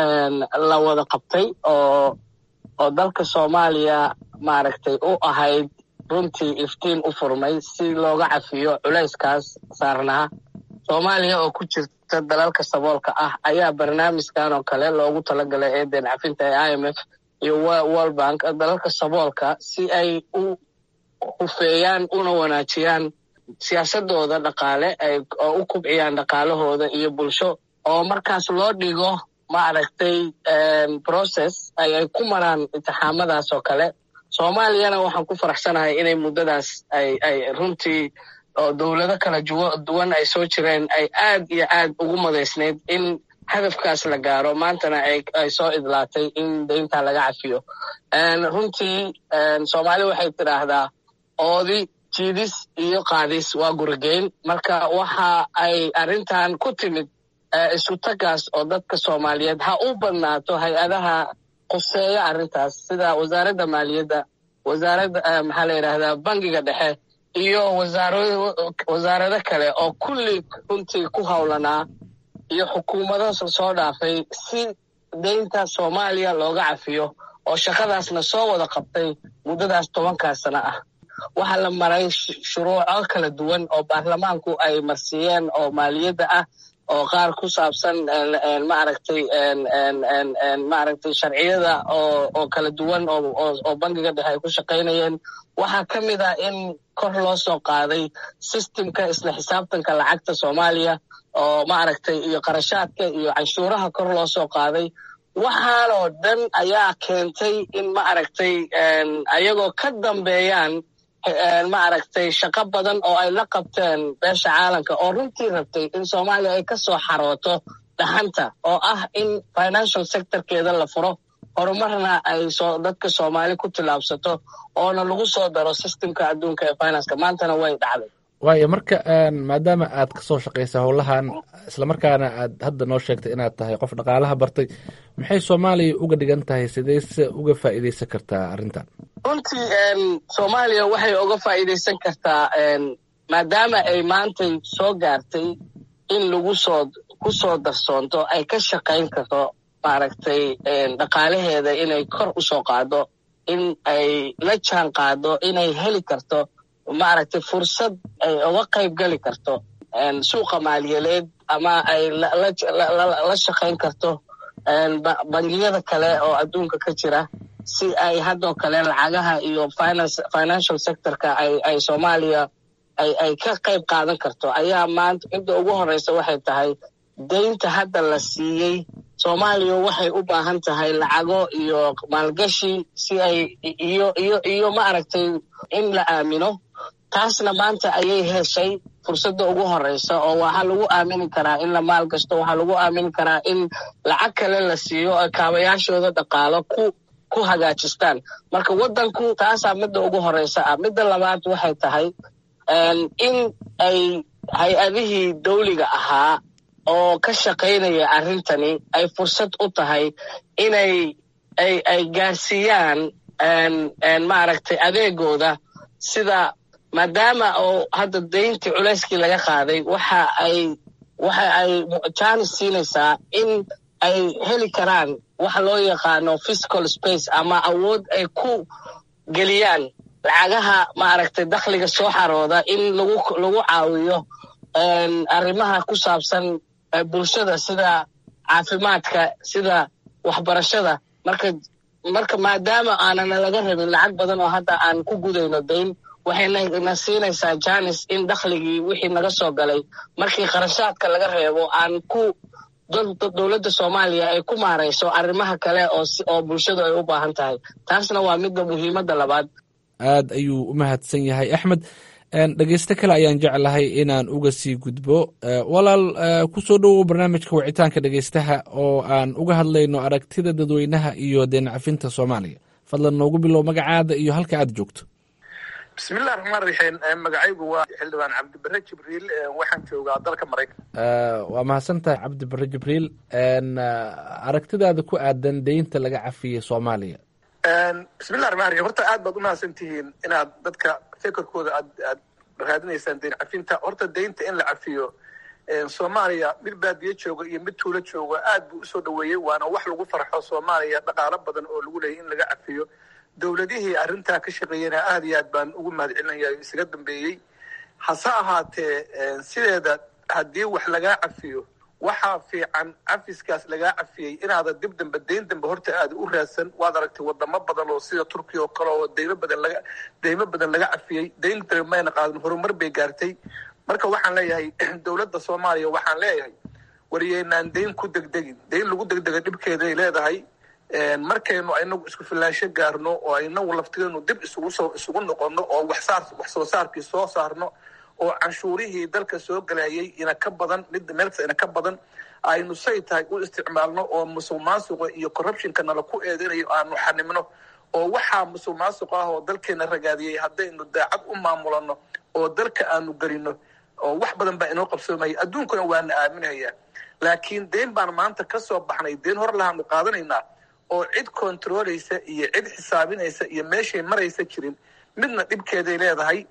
S12: la wada qabtay oo oo dalka soomaaliya maaragtay u ahayd runtii iftiin u furmay si looga cafiyo culayskaas saarnaa soomaaliya oo ku jirta dalalka saboolka ah ayaa barnaamijkan oo kale loogu talagalay ee deyn cafinta ee i m f iyo world bank dalalka saboolka si ay u hufeeyaan una wanaajiyaan siyaasadooda dhaqaale ay oo u kubciyaan dhaqaalahooda iyo bulsho oo markaas loo dhigo maaragtay process ay ay ku maraan intixaamadaas oo kale soomaaliyana waxaan ku faraxsanahay inay muddadaas ay ay runtii oo dowlado kala duwan ay soo jireen ay aad iyo aad ugu madaysnayd in hadafkaas la gaaro maantana ay soo idlaatay in daynta laga cafiyo runtii soomaali waxay tidhaahdaa oodi jiidis iyo qaadis waa gurigeyn marka waxa ay arrintan ku timid isu tagaas oo dadka soomaaliyeed ha u badnaato hay-adaha quseeya arrintaas sida wasaaradda maaliyadda wasaaradda maxaa la yidhahdaa bangiga dhexe iyo wasaarado kale oo kulli runtii ku howlanaa iyo xukuumado soo dhaafay si daynta soomaaliya looga cafiyo oo shaqadaasna soo wada qabtay muddadaas tobankaa sano ah waxaa la maray shuruuco kala duwan oo baarlamaanku ay marsiiyeen oo maaliyadda ah oo qaar ku saabsan maaragtay maaragtay sharciyada oo oo kala duwan oo oo bangiga dhexe ay ku shaqaynayeen waxaa ka mid ah in kor loo soo qaaday systemka isla xisaabtanka lacagta soomaaliya oo maaragtay iyo qarashaadka iyo canshuuraha kor loo soo qaaday waxaanoo dhan ayaa keentay in maaragtay ayagoo ka dambeeyaan maaragtay shaqo badan oo ay la qabteen beesha caalamka oo runtii rabtay in soomaaliya ay ka soo xarooto dhaxanta oo ah in financial sectorkeeda la furo horumarna ay soo dadka soomaali ku tillaabsato oona lagu soo daro systemka adduunka ee financeka maantana way dhacday
S9: waayo marka maadaama aad ka soo shaqaysa howlahan islamarkaana aad hadda noo sheegtay inaad tahay qof dhaqaalaha bartay maxay soomaaliya uga dhigan tahay sidayse uga faa'iidaysan kartaa arrintan
S12: runtii soomaaliya waxay uga faa'iidaysan kartaa maadaama ay maantay soo gaartay in lagu soo ku soo darsoonto ay ka shaqayn karto maaragtay dhaqaalaheeda inay kor u soo qaado in ay la jaan qaado inay heli karto maaragtay fursad ay uga qayb geli karto suuqa maaliyadeed ama ay la shaqayn karto bangiyada kale oo adduunka ka jira si ay haddoo kale lacagaha iyo financial sectorka ay soomaaliya ay ka qayb qaadan karto ayaa maanta midda ugu horeysa waxay tahay daynta hadda la siiyey soomaaliya waxay u baahan tahay lacago iyo maalgashi si ay iyo iyo iyo maaragtay in la aamino taasna maanta ayay heshay fursadda ugu horeysa oo waxaa lagu aamini karaa in la maal gasto waxaa lagu aamini karaa in lacag kale la siiyo oo kaabayaashooda dhaqaalo ku ku hagaajistaan marka waddanku taasaa midda ugu horeysa ah midda labaad waxay tahay in ay hay-adihii dawliga ahaa oo ka shaqaynaya arrintani ay fursad u tahay inay ay ay gaarsiiyaan maaragtay adeegooda sida maadaama oo hadda dayntii culeyskii laga qaaday waxa ay waxa ay jaanis siinaysaa in ay heli karaan waxa loo yaqaano physical space ama awood ay ku geliyaan lacagaha maaragtay dakhliga soo xarooda in lagu lagu caawiyo arrimaha ku saabsan bulshada sida caafimaadka sida waxbarashada marka marka maadaama aanana laga rabin lacag badan oo hadda aan ku gudayno dayn waxayna siinaysaa janis in dakhligii wixii naga soo galay markii kharashaadka laga reebo aan ku dowladda soomaaliya ay ku maarayso arrimaha kale oo bulshadu ay u baahan tahay taasna waa midda muhiimadda labaad
S9: aad ayuu u mahadsan yahay axmed dhegeysto kale ayaan jeclahay inaan uga sii gudbo walaal ku soo dhowow barnaamijka wicitaanka dhegeystaha oo aan uga hadlayno aragtida dadweynaha iyo deencafinta soomaaliya fadlan noogu bilow magacaada iyo halka aad joogto
S13: bismillahi raxmaan raxiim magacaygu waa xildhibaan cabdibare jibriil waxaan joogaa dalka maraykan
S9: waa mahadsantahay cabdibare jibriil aragtidaada ku aadan deynta laga cafiyey soomaaliya
S13: bismillahi raxmaan raxiim horta aad baad umahadsan tihiin inaad dadka fekerkooda aad aad raadinaysaan deyn cafinta horta deynta in la cafiyo soomaaliya mid baadiye jooga iyo mid tuulo jooga aad buu usoo dhaweeyey waana wax lagu farxo soomaaliya dhaqaalo badan oo lagu leeyay in laga cafiyo dowladihii arrintaa ka shaqeeyena aad iyo aad baan ugu mahad celinaya isaga dambeeyey hase ahaatee sideeda haddii wax lagaa cafiyo waxaa fiican cafiskaas lagaa cafiyey inaada dib dambe deyn dambe horta aada u raadsan waad aragtay wadamo badan oo sida turkiya oo kale oo deymo badan laga deymo badan laga cafiyey deyn dambe mayna qaadan horumar bay gaartay marka waxaan leeyahay dowladda soomaaliya waxaan leeyahay wariyeynaan dayn ku degdegin dayn lagu degdega dhibkeeday leedahay markaynu inagu isku filaansho gaarno oo inagu laftigeenu dib isugu soo isugu noqono oo waxsaar wax soo saarkii soo saarno oo canshuurihii dalka soo galayay ina ka badan mid meelkasta ina ka badan aynu say tahay u isticmaalno oo musuq maasuqa iyo corruptionka nala ku eedinayo aanu xanimno oo waxaa musuq maasuq ah oo dalkeena ragaadiyey haddaynu daacad u maamulano oo dalka aanu gelino oo wax badan baa inoo qabsoomaya adduunkuna waana aaminaya laakiin deyn baan maanta ka soo baxnay deyn hor lahaanu qaadanaynaa oo cid controlaysa iyo cid xisaabinaysa iyo meeshay maraysa jirin midna dhibkeeday leedahay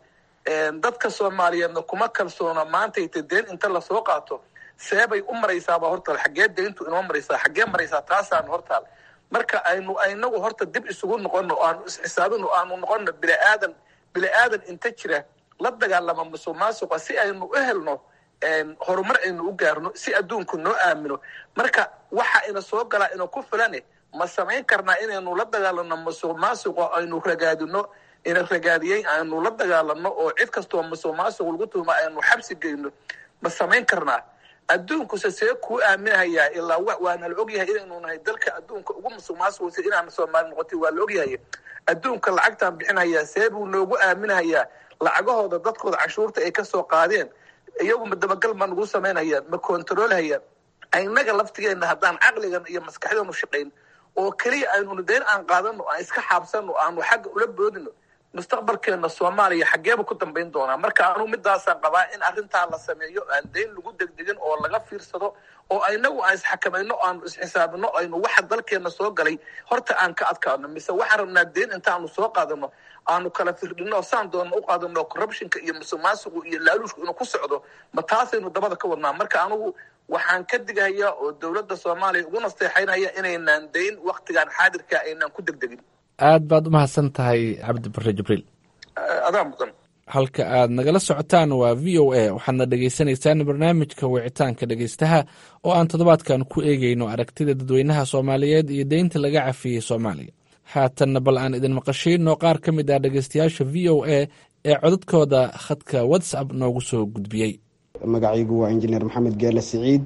S13: dadka soomaaliyeedna kuma kalsoona maantayta deen inta lasoo qaato seebay u maraysaaba hortaal xaggee deyntu inoo maraysaa xaggee maraysaa taasaanu hortaal marka aynu inagu horta dib isugu noqono o aanu isxisaabino aanu noqono biniaadan bini-aadan inta jira la dagaalama musuq maasuqa si aynu u helno horumar aynu u gaarno si adduunku noo aamino marka waxa ina soo galaa ina ku filane ma samayn karnaa inaynu la dagaalano musuq maasuqa aynu ragaadino ina ragaadiyey aynu la dagaalano oo cid kastoo musuq maasuq lagu tuuma aynu xabsi geyno ma samayn karnaa adduunkuse see kuu aaminahayaa ilaa waana la ogyahay inaynu nahay dalka adduunka ugu musuq maasuqsa inaan soomaali noqotay waa la ogyahay adduunka lacagtaan bixinayaa see buu noogu aaminahayaa lacagahooda dadkooda canshuurta ay kasoo qaadeen iyagu ma dabagal ma nagu samaynayaan ma controlhayaan inaga laftigeena haddaan caqligan iyo maskaxdanu shaqayn oo keliya aynu dayn aan qaadano aan iska xaabsano aanu xagga ula boodino mustaqbalkeena soomaaliya xaggeeba ku dambayn doonaa marka anu midaasaan qabaa in arrintaa la sameeyo aan dayn lagu degdegin oo laga fiirsado oo inagu aan isxakamayno aanu isxisaabino aynu waxa dalkeena soo galay horta aan ka adkaano mise waxaan rabnaa dayn intaanu soo qaadano aanu kala firdhino saan doona u qaadano corruptionka iyo musuq maasuqu iyo laaluushku inuu ku socdo ma taasaynu dabada ka wadnaa marka anugu waxaan ka digahayaa oo dowladda soomaaliya ugu nasteexaynaya inaynaan dayn waktigan xaadirka aynaan ku degdegin
S9: aad baad u mahadsan tahay cabdi bare jibriil
S13: adaa mudan
S9: halka aad nagala socotaan waa v o a waxaadna dhegeysaneysaan barnaamijka wicitaanka dhegeystaha oo aan toddobaadkan ku eegeyno aragtida dadweynaha soomaaliyeed iyo deynta laga cafiyey soomaaliya haatanna bal aan idin maqashiino qaar ka mid ah dhegeystayaasha v o a ee codadkooda khadka whatsapp noogu soo gudbiyey
S14: magacaygu waa injineer maxamed geele siciid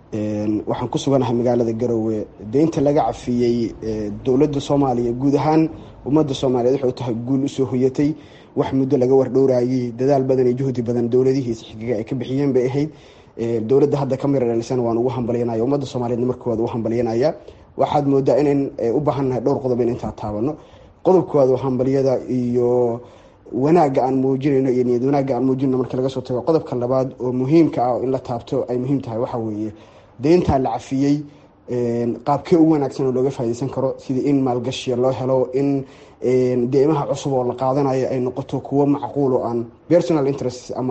S14: waxaan ku suganahay magaalada garowe deynta laga cafiyey dowladda soomaaliya guud ahaan ummadda soomaaliyeed waxay tahay guul usoo hoyatay wax muddo laga wardhowraayey dadaal badan iyo juhdi badan dowladihiisa xigiga ay ka bixiyeen bay ahayd dowladda hadda ka mira dhalisan waan ugu hambalyanaya ummadda soomaaliyeedna markooda u hambalyanaya waxaad moodaa inayn u baahannahay dhowr qodob in intaa taabano qodobkooda hambalyada iyo wanaagga aan muujinayno iyo niyad wanaagga aan muujinayno marka laga soo tago qodobka labaad oo muhiimka ah oo in la taabto ay muhiim tahay waxaa weeye deyntaa la cafiyey qaabkee ugu wanaagsan oo looga faa'idaysan karo sidii in maalgashiya loo helo in deymaha cusub oo la qaadanayo ay noqoto kuwo macquul oo aan personal interest ama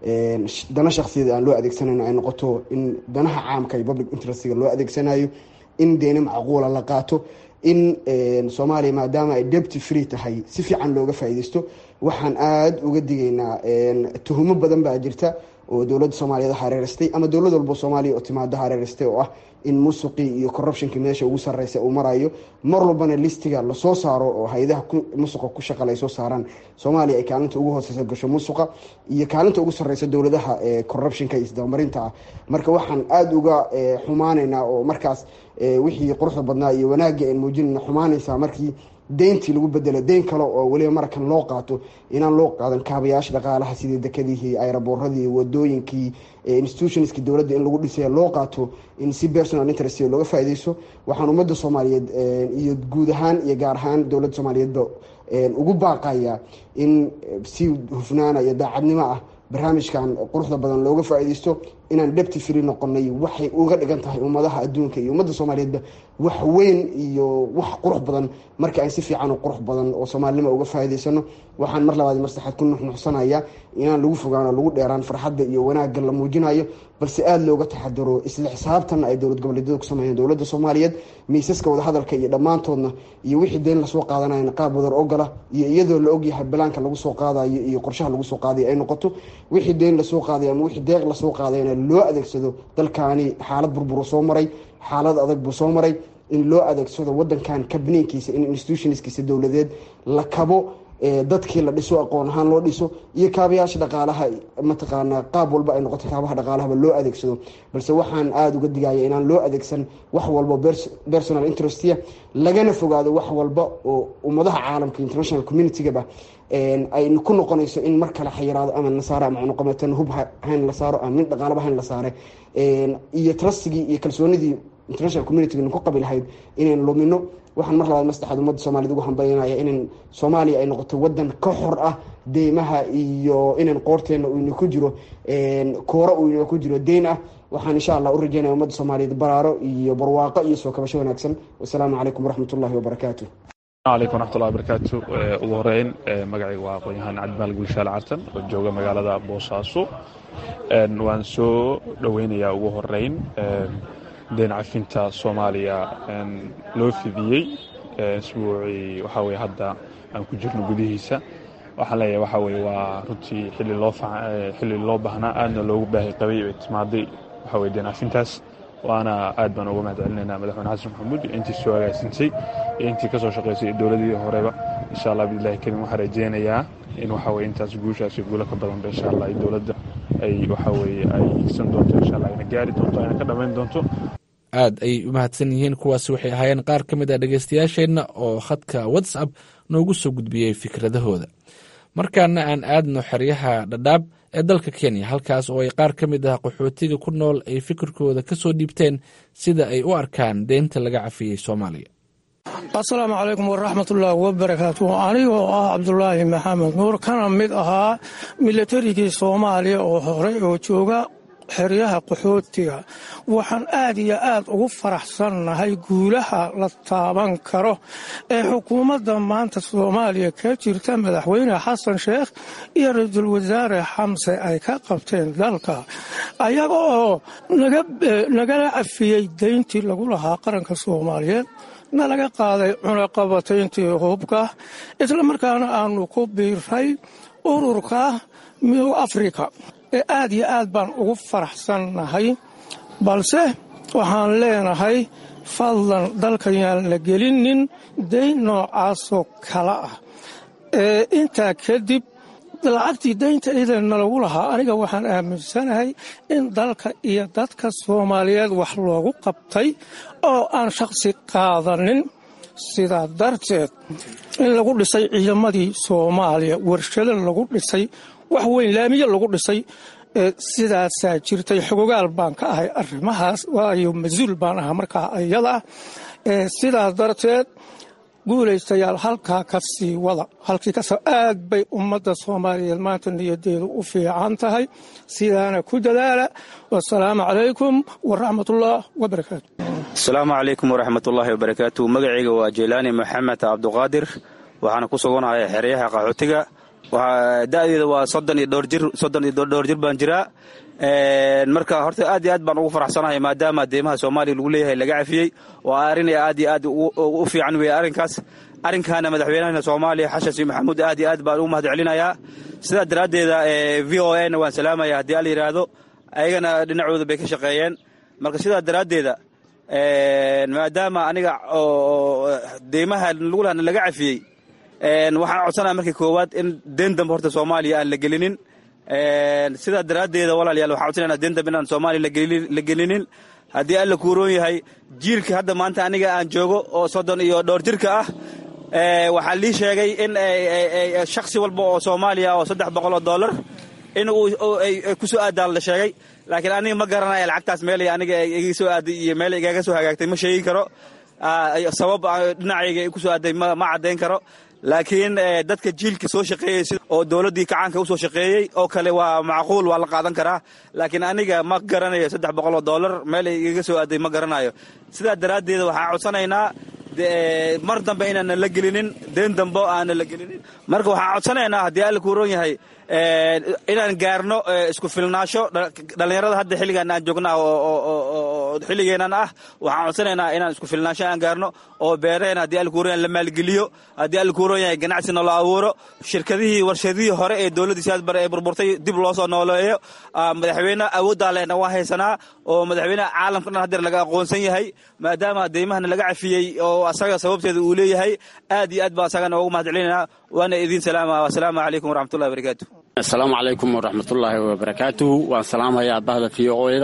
S14: dana shaksiyada aan loo adeegsanayno ay noqoto in danaha caamka iyo public interestga loo adeegsanayo in deyno macquula la qaato in soomaaliya maadaama ay debty free tahay si fiican looga faa'iidaysto waxaan aada uga digaynaa tuhumo badan baa jirta oo dowladda soomaaliyeed hareeristay ama dowlad walbo soomaaliya oo timaado hareeristay oo ah in musuqii iyo corruptionki meesha ugu sarreysa uu marayo mar walbana listiga lasoo saaro oo hay-adaha musuqa ku shaqale ay soo saaraan soomaaliya ay kaalinta ugu hooseysa gasho musuqa iyo kaalinta ugu sarreysa dowladaha corruptionka iyo isdabamarinta ah marka waxaan aada uga xumaanaynaa oo markaas wixii quruxda badnaa iyo wanaaggii aan muujinayna xumaanaysaa markii deyntii lagu bedelo deyn kale oo weliba markan loo qaato inaan loo qaadan kaabayaasha dhaqaalaha sidii dekadihii ayraboorradii wadooyinkii institutionskii dowladda in lagu dhisay loo qaato in si personal interest looga faaideyso waxaan ummadda soomaaliyeed iyo guud ahaan iyo gaar ahaan dowladda soomaaliyeedba ugu baaqaya in si hufnaana iyo daacadnimo ah barnaamijkan quruxda badan looga faaideysto inaan debty free noqonay waxay uga dhigan tahay ummadaha adduunka iyo ummadda soomaaliyeedba wax weyn iyo wax qurux badan marka aan si fiican qurux badan oo soomaalinimo uga faa'idaysano waxaan mar labaad marsaxaad ku nuxnuxsanaya inaan lagu fogaano lagu dheeraan farxadda iyo wanaagga la muujinayo balse aada looga taxadaro isla xisaabtanna ay dowlad goboleedyada ku sameeyeen dowladda soomaaliyeed miisaska wadahadalka iyo dhammaantoodna iyo wixii deyn lasoo qaadanayana qaab wadar ogola iyo iyadoo la ogyahay balaanka lagu soo qaadayo iyo qorshaha lagu soo qaadayo ay noqoto wixii deyn lasoo qaadayo ama wixii deeq lasoo qaadayna loo adeegsado dalkaani xaalad burburu soo maray xaalad adag buu soo maray in loo adeegsado wadankan kabniinkiisa in institutionskiisa dowladeed la kabo dadkii la dhiso aqoon ahaan loo dhiso iyo kaabayaasha dhaqaalaha mataqaanaa qaab walba ay noqoto kaabaha dhaqaalahaba loo adeegsado balse waxaan aada uga digaya inaan loo adeegsan wax walba personal interestia lagana fogaado wax walba oo ummadaha caalamka international communitygaba ay ku noqonayso in mar kale xayiraado ama nasaaro ama cunuqameetan hub hayn la saaro ama mid dhaqaalaba hayn la saare iyo trustigii iyo kalsoonidii international communitiga ku qabi lahayd inayn lumino waxaan mar labaad mastaxaad ummadda soomaaliyed ugu hambaynaya inan soomaaliya ay noqoto wadan ka xor ah deymaha iyo inan qoorteena ina ku jiro koora uu ina ku jiro deyn ah waxaan insha allah u rajeynaya ummadda soomaaliyeed baraaro iyo barwaaqo iyo soo kabasho wanaagsan wasalaamu calaykum waraxmat ullahi wabarakaatu
S15: alaykum waraxmatullahi wabarakaatu ugu horeyn magacayga waa aqoon-yahaan cabdimaal gulshaal cartan oo jooga magaalada boosaaso waan soo dhoweynayaa ugu horeyn deen cafinta soomaaliya loo fidiyey isbuucii waxaa weye hadda aan ku jirno gudihiisa waxaan leeyahay waxaa weye waa runtii xilli loo xilli loo baahnaa aadna loogu baahi qabay ay timaaday waxaa weye deen cafintaas waana aad baan uga mahad celinaynaa madaxweyne xasan maxamuud iyo intii soo hagaagsinsay iyo intii ka soo shaqaysay iyo dowladii horeba insha allah biillahi karim waxaan rajeynayaa in waxa weye intaas guushaas iyo guulo ka badanba insha allah ay dowladda ay waxa weye ay higsan doonto insha allah ayna gaari doonto ayna ka dhammayn doonto
S9: aad ay u mahadsan yihiin kuwaasi waxay ahaayeen qaar ka mid a dhegeystayaasheenna oo khadka whatsapp noogu soo gudbiyey fikradahooda markaana aan aadno xeryaha dhadhaab ee dalka kenya halkaas oo ay qaar ka mid ah qaxootiga ku nool ay fikirkooda ka soo dhiibteen sida ay u arkaan deynta laga cafiyey soomaaliya
S16: asalaamu calaykum waraxmatullaahi wabarakaatu anigoo ah cabdulaahi maxamed nuur kana mid ahaa milatarigii soomaaliya oo horey oo jooga xeryaha qaxootiga waxaan aad iyo aad ugu faraxsannahay guulaha la taaban karo ee xukuumadda maanta soomaaliya ka jirta madaxweyne xasan sheekh iyo ra-iisul wasaare xamse ay ka qabteen dalka ayaga oo nagala cafiyey deyntii lagu lahaa qaranka soomaaliyeed na laga qaaday cunaqabatayntii hubka isla markaana aanu ku biiray ururka midooda afrika ee aad iyo aad baan ugu faraxsannahay balse waxaan leenahay fadlan dalkan yaan la gelinin deyn noocaasoo kale ah ee intaa kadib lacagtii deynta idanna lagu lahaa aniga waxaan aaminsanahay in dalka iyo dadka soomaaliyeed wax loogu qabtay oo aan shaqsi qaadanin sidaa darteed in lagu dhisay ciidamadii soomaaliya warshado lagu dhisay wax weyn laamiye lagu dhisay sidaasaa jirtay xogogaal baan ka ahay arrimahaas waayo mas-uul baan ahaa markaa ayada sidaas darteed guulaystayaal halkaa ka sii wada halkii kas aad bay ummadda soomaaliyeed maanta niyadeedu u fiican tahay sidaana ku dadaala wasalaamu calaykum waraxmatullah wabarakaatu
S17: asalaamu calaykum waraxmatullaahi wabarakaatu magacayga waa jeylaani maxamed cabduqaadir waxaana ku suganahay xeryaha qaxootiga da'deeda waa soddon iyo dhowr jir soddon iyo dhowr jir baan jiraa marka horta aad iyo aad baan ugu faraxsanahay maadaama deemaha soomaaliya lagu leeyahay laga cafiyey waa arrin aad iyo aad u fiican weeye arrinkaas arrinkaana madaxweynahana soomaaliya xashan sheekh maxamuud aad iyo aad baan ugu mahad celinayaa sidaa daraaddeeda v o a na waan salaamaya haddii al yidhaahdo ayagana dhinacooda bay ka shaqeeyeen marka sidaa daraaddeeda maadaama aniga deemaha lagulahana laga cafiyey waxaan codsanaya markii koowaad in deen dambe horta soomaaliya aan la gelinin sidaa daraaddeeda walaalayaal waxaan codsanayna deen dambe inaan soomaaliya la gelinin haddii alla kuuroon yahay jiilka hadda maanta aniga aan joogo oo soddon iyo dhowr jirka ah waxaa lii sheegay in shaksi walba oo soomaaliya oo saddex boqol oo dollar in ku soo aadaan la sheegay laakiin aniga ma garanaya lacagtaas meel aniga iga soo aaday iyo meel igaga soo hagaagtay ma sheegi karo sabab dhinacayga ku soo aaday ma caddayn karo laakiin dadka jiilka soo shaqeeyey oo dowladdii kacaanka u soo shaqeeyey oo kale waa macquul waa la qaadan karaa laakiin aniga ma garanayo saddex boqol oo dollar meel igaga soo aaday ma garanayo sidaa daraaddeed waxaan codsanaynaa mar dambe inaanan la gelinin deen dambe aanan la gelinin marka waxaan codsanaynaa haddii alla kuuron yahay inaan gaarno isku filnaasho dhallinyarada hadda xilligan aan joognaa oo xilligeenan ah waxaan codsanaynaa inaan isku filnaansho aan gaarno oo beeraheena haddii alkuuroyan la maalgeliyo haddii alkuuron yahay ganacsina loo abuuro shirkadihii warshadihii hore ee dowladdii siyaad bare ee burburtay dib loo soo nooleeyo madaxweyne awooddaa lehna waa haysanaa oo madaxweyneha caalamka dhan hadeer laga aqoonsan yahay maadaama deymahana laga cafiyey oo asaga sababteeda uu leeyahay aad iyo aad baa asagana ugu mahad celinayna waana idiin salaama asalaamu calaykum waraxmatullahi wabarakaatu
S18: asalaamu calaykum waraxmatullaahi wabarakaatuhu waan salaamayaa bahda v o eda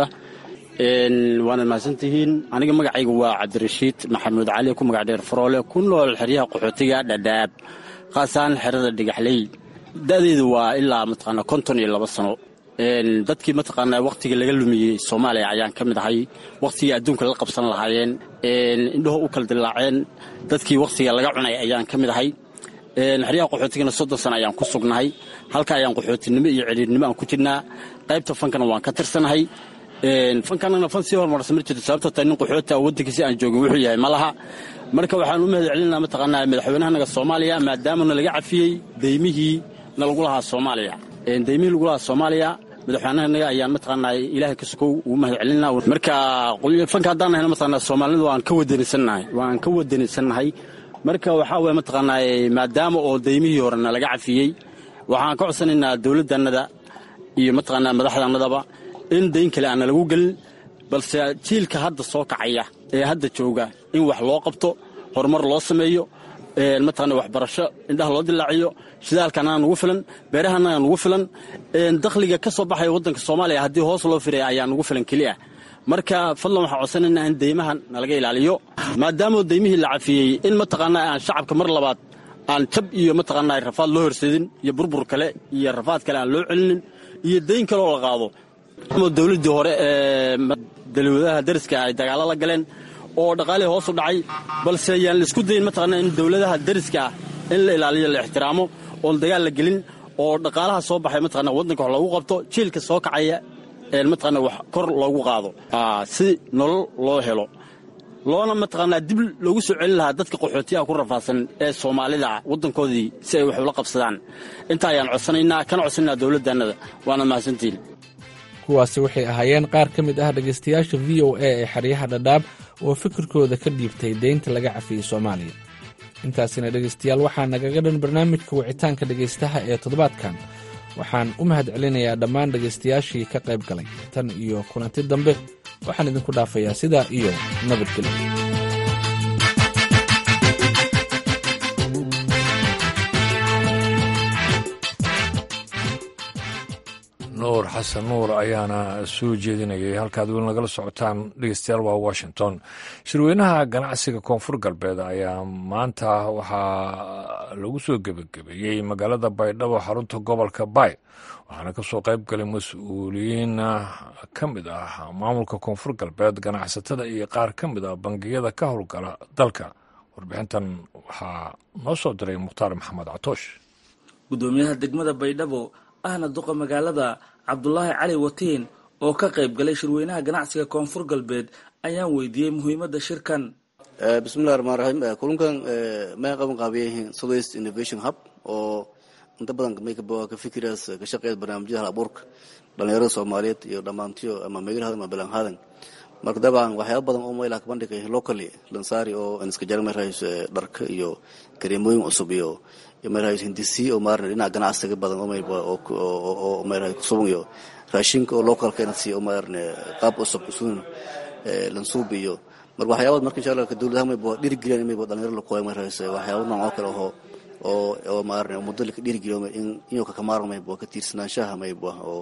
S18: waana mahadsantihiin aniga magacayga waa cabdirashiid maxamuud cali ku magac dheer faroole ku nool xeryaha qaxootiga dhadhaab khaasaan xerada dhigaxley da'deedu waa ilaa mataqaana konton iyo laba sano dadkii mataqaanaa wakhtiga laga lumiyey soomaaliya ayaan ka mid ahay wakhtigii adduunka la qabsan lahaayeen indhaho u kala dillaaceen dadkii wakhtiga laga cunay ayaan ka mid ahay xeryaha qaxootigana soddon sano ayaan ku sugnahay halka ayaan qaxootinimo iyo celiirnimo aan ku jirnaa qaybta fankana waan ka tirsanahay fankanana fan sii horumarsan ma jirto sababtoo ta nin qaxoota waddankiisi aan joogin wuxuu yahay ma laha marka waxaan u mahad celinaa mataqaanaa madaxweynahanaga soomaaliya maadaamana laga cafiyey deymihii na lagu lahaa soomaaliya deymihii lagu lahaa soomaaliya madaxweynahanaga ayaan mataqaanaa ilaahay ka sokow ugu mahad celinaa marka fanka haddaan nahayna mataqaanaa soomaalida waan ka wadanisannahay waan ka wadanisannahay marka waxaa weye mataqaanaa maadaama oo deymihii horena laga cafiyey waxaan ka codsanaynaa dowladdannada iyo mataqaanaa madaxdannadaba in dayn kale aana lagu gelin balse jiilka hadda soo kacaya ee hadda jooga in wax loo qabto horumar loo sameeyo mataqaana waxbarasho indhaha loo dilaaciyo shidaalkanaa nugu filan beerahanaa nugu filan dakhliga ka soo baxaya waddanka soomaaliya haddii hoos loo firaya ayaa nugu filan keliya marka fadlan waxaan codsanaynaa in deymahan nalaga ilaaliyo maadaama deymihii la cafiyey in mataqaanaa aan shacabka mar labaad aan jab iyo mataqaanaa rafaad loo horseedin iyo burbur kale iyo rafaad kale aan loo celinin iyo dayn kale oo la qaado dowladdii hore ee dalwadaha dariska ay dagaalo la galeen oo dhaqaalihii hoos u dhacay balse yaan laisku dayin mataqaanaa in dowladaha dariska ah in la ilaaliyo la ixtiraamo oon dagaal la gelin oo dhaqaalaha soo baxay mataqaanaa waddanka wax loogu qabto jiilka soo kacaya mataqaanaa wax kor loogu qaado si nolol loo helo loona mataqaanaa dib loogu soo celin lahaa dadka qaxootiyaha ku rafaadsan ee soomaalida waddankoodii si ay wax ula qabsadaan intaa ayaan codsanaynaa kana codsanaynaa dowladdaannada waana mahadsantiin
S9: kuwaasi waxay ahaayeen qaar ka mid ah dhegaystayaasha v o a ee xeryaha dhadhaab oo fikirkooda ka dhiibtay deynta laga cafiyey soomaaliya intaasina dhegaystayaal waxaa nagaga dhan barnaamijka wicitaanka dhegaystaha ee toddobaadkan waxaan u mahad celinayaa dhammaan dhegaystayaashii ka qayb galay tan iyo kulanti dambe waxaan idinku dhaafayaa sidaa iyo nabadgelyo
S1: nuur xasan nuur ayaana soo jeedinayay halkaad weli nagala socotaan dhegeystayaal waa washington shirweynaha ganacsiga koonfur galbeed ayaa maanta waxaa lagu soo gebagabeeyey magaalada baydhabo xarunta gobolka baay waxaana kasoo qayb galay mas-uuliyiin ka mid ah maamulka koonfur galbeed ganacsatada iyo qaar ka mid ah bangiyada ka howlgala dalka warbixintan waxaa noo soo diray mukhtaar maxamed catoosh
S19: gudoomiyaha degmada baydhabo ahna duqa magaalada cabdulaahi cali watiin oo ka qayb galay shirweynaha ganacsiga koonfur galbeed ayaan weydiiyey muhiimadda shirkan
S20: bismillahi raxmaan raxiim kulunkan may qaban qaabiyayihiin southeast innovation hub oo inta badan ka fikiraas ka shaqeeya barnaamijyada hal abuurka dhalinyarada soomaaliyeed iyo dhammaantiyo ama meelhadan ama belanhadan marka dabcan waxyaaba badan oo mayla kabandhigay locally lansaari oo iska jara marhays dharka iyo kareemooyin cusub iyo marhays hindisi oo maarna dhinaca ganacsiga badan oo mayba oo marhay kusuban iyo raashinka oo localka inasi oo maarne qaab cusub usun lansuub iyo marka waxyaabad marka insha allah dowladaha mayba dhirigeliyan mayba dhalinyaro lakuhay marhays waxyaaba nooc oo kale oo oo oo maarne muddo laka dhirigeliyo in inuu kakamaarmo mayba ka tiirsanaanshaha mayba oo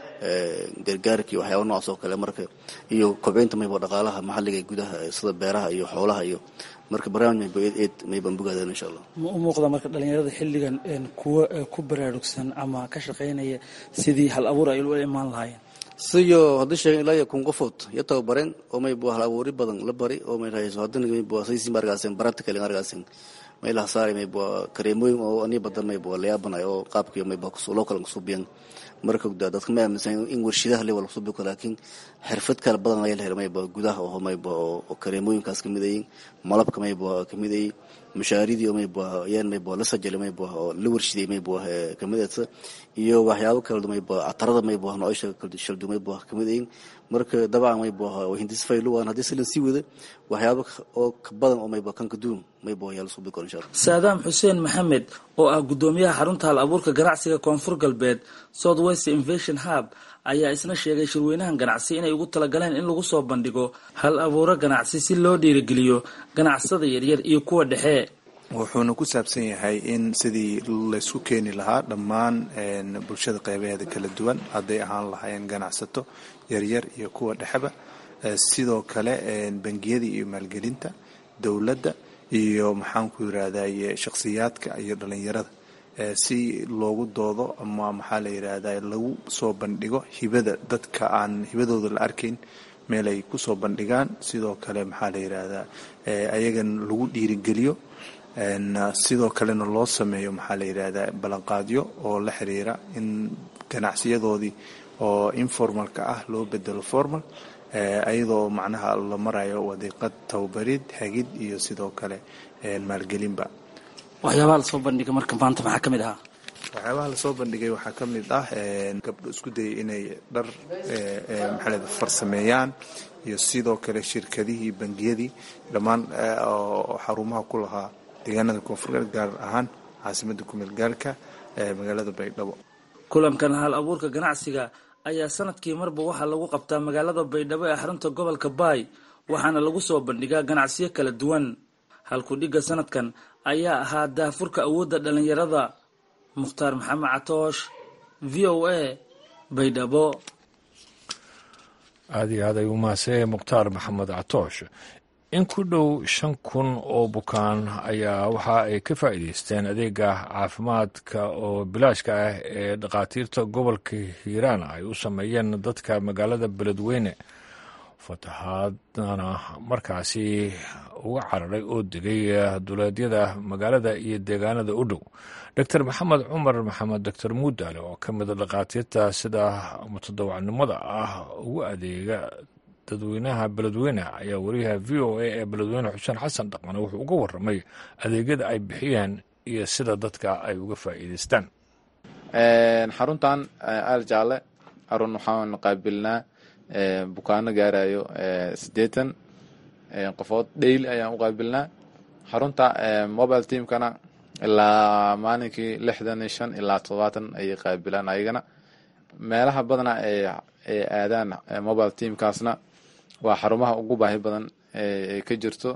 S20: gargaarkii waxyaaba noocaas oo kale marka iyo kobcinta mayba dhaqaalaha maxalliga gudaha sida beeraha iyo xoolaha iyo marka barnaamij mayba eed eed mayban bogaadeen insha allah
S19: ma u muuqda marka dhalinyarada xilligan kuwa ku baraarugsan ama ka shaqaynaya sidii hal abuur ay ula imaan lahaayeen
S20: siyo haddii sheegen ilaa iyo kun qofood iyo tababareen oo mayba hal abuuri badan la bari oo may rahayso haddana mayba saysi margaasen practical argaasen maylaha saari mayba kareemooyin oo anii badan mayba layaabanayo oo qaabkii mayba loo kala kusubiyan marka dadka ma aaminsan in warshidaha le wala kusubi karo laakiin xirfad kale badan ayaa la helay mayba gudaha oo mayba oo kareemooyinkaas kamid ayiin malabka mayba kamid ayi mushaaridii maybuah yaan maybuah la sajali maybuah oo la warshiday maybuah kamidata iyo waxyaabo kala maybuah atarada maybuah noocosha shaldu maybuah kamid ayin marka dabcan maybuah hindis faylu waan haddii silan sii wada waxyaabo oo ka badan oo maybuah kan kaduun maybuah yaa lasoo bikor insha allah
S19: saadaam xuseen maxamed oo ah guddoomiyaha xarunta hal abuurka ganacsiga koonfur galbeed south west invasion hub ayaa isna sheegay shirweynahan ganacsi inay ugu talagaleen in lagu soo bandhigo hal abuuro ganacsi si loo dhiirigeliyo ganacsada yaryar iyo kuwa dhexe
S21: wuxuuna ku saabsan yahay in sidii laysku keeni lahaa dhammaan bulshada qeybaheeda kala duwan hadday ahaan lahaayeen ganacsato yaryar iyo kuwa dhexeba sidoo kale bangiyada iyo maalgelinta dowladda iyo maxaanku yirahdaye shakhsiyaadka iyo dhalinyarada si loogu doodo ama maxaa la yidhaahda lagu soo bandhigo hibada dadka aan hibadooda la arkayn meel ay kusoo bandhigaan sidoo kale maxaa la yidhaahdaa ayagan lagu dhiirigeliyo sidoo kalena loo sameeyo maxaa la yidhaahdaa ballanqaadyo oo la xiriira in ganacsiyadoodii oo informalka ah loo bedelo formal ayadoo macnaha la marayo wadiiqad tababarid hagid iyo sidoo kale maalgelinba
S19: waxyaabaha lasoo bandhigay marka maanta maxaa ka mid ahaa
S21: waxyaabaha lasoo bandhigay waxaa ka mid ah gabdho isku dayay inay dhar maxaa farsameeyaan iyo sidoo kale shirkadihii bangiyadii dhammaan oo xarumaha ku lahaa deegaanada koonfurgalbeed gaar ahaan caasimada kumeel gaarka ee magaalada baydhabo
S19: kulankan hal abuurka ganacsiga ayaa sanadkii marba waxaa lagu qabtaa magaalada baydhabo ee xarunta gobolka baay waxaana lagu soo bandhigaa ganacsiyo kala duwan halkudhigga sanadkan ayaa ahaa daafurka awoodda dhallinyarada mukhtaar maxamed catoosh v o a baydhabo
S1: aada iyo aad ay u mahadsanyahay mukhtaar maxamed catoosh in ku dhow shan kun oo bukaan ayaa waxa ay ka faa'iideysteen adeega caafimaadka oo bilaashka ah ee dhakhaatiirta gobolka hiiraan ay u sameeyeen dadka magaalada beledweyne fatahaadana markaasi uga cararay oo degay duleedyada magaalada iyo deegaanada u dhow doctor maxamed cumar maxamed doctor muudaale oo ka mida dhakhaatiirta sida mutadawacnimada ah ugu adeega dadweynaha beledweyne ayaa wariyaha v o a ee beledweyne xuseen xasan dhaqmane wuxuu uga waramay adeegyada ay bixiyeen iyo sida dadka ay uga faa'iideystaan
S22: xaruntan aal jaalle arun waxaan qaabilnaa bukaano gaarayo siddeetan qofood dheyli ayaan u qaabilnaa xarunta mobile teamkana ilaa maalinkii lixdan iyo shan ilaa toddobaatan ayay qaabilaan ayagana meelaha badana ay aadaan mobile teamkaasna waa xarumaha ugu baahi badan ay ka jirto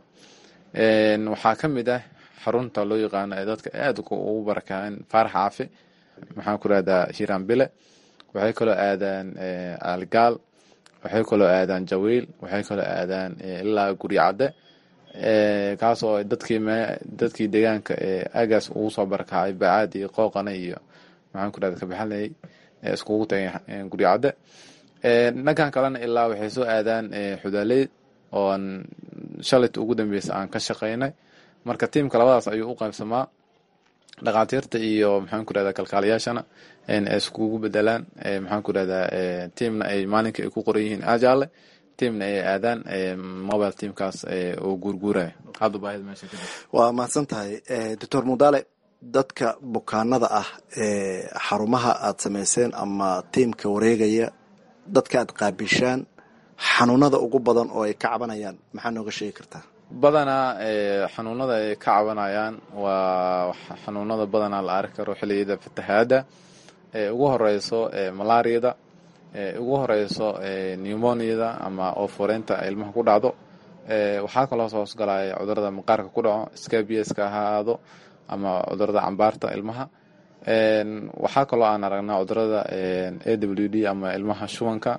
S22: waxaa ka mid ah xarunta loo yaqaano ee dadka aada ugu barakaceen faarax caafi maxaan ku rahdaa hiiraan bile waxay kaloo aadaan algaal waxay kaloo aadaan jawiil waxay kaloo aadaan ilaa guryacadde kaasoo dadkii dadkii deegaanka agaas ugu soo barakacay bacaad iyo qooqane iyo maxaan ku rahda kabaxalayay iskugu tagay guryacadde dhankan kalena ilaa waxay soo aadaan xudaaley oon shalayta ugu dambeysa aan ka shaqaynay marka tiimka labadaas ayuu u qaybsamaa dhakhaatiirta iyo maxaan ku rahdaa kalkaaliyaashana iskugu bedelaan maxaan ku rahdaa tiamna ay maalinka ay ku qoran yihiin ajaale tiamna ay aadaan mobile teamkaas oo guurguuraya hadda baahida meesha ka
S23: waa mahadsan tahay doctor mudaale dadka bukaanada ah ee xarumaha aad samayseen ama tiimka wareegaya dadka aad qaabishaan xanuunada ugu badan oo ay ka cabanayaan maxaa nooga sheegi kartaa
S22: badanaa xanuunada ay ka cabanayaan waa xanuunada badanaa la arki karo xiliyada fatahaada ugu horeyso malaariyada ugu horeyso pneumoniada ama ooforeynta ilmaha ku dhacdo waxaa kaloo hoosgalaya cudurada maqaarka ku dhaco scabiaska ha aado ama cudurada cambaarta ilmaha waxaa kaloo aan aragnaa cudurada a w d ama ilmaha shubanka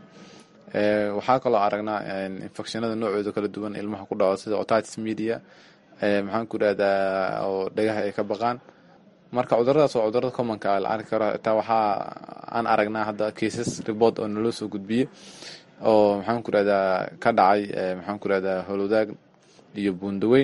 S22: waxaa kaloo aragnaa infectionada noocooda kala duwan ilmaha ku dhaco sida otitis media maxaan ku irahdaa oo dhagaha ay ka baqaan marka cuduradaas oo cudurada commonka la arki karo xitaa waxaa aan aragnaa hadda cases report oo naloo soo gudbiyey oo maxaan ku irahdaa ka dhacay maxaan ku irahdaa holwadaag iyo buundaweyn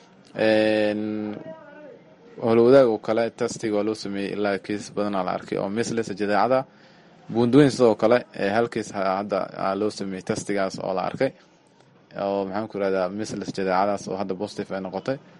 S22: holwadaag oo kale testiga waa loo sameeyey ilaa cases badanaa la arkay oo misles jadeecada buundaweyn sidoo kale halkiis hadda loo sameeyey testigaas oo la arkay oo maxaan ku irahdaa misles jadeecadaas oo hadda positive ay noqotay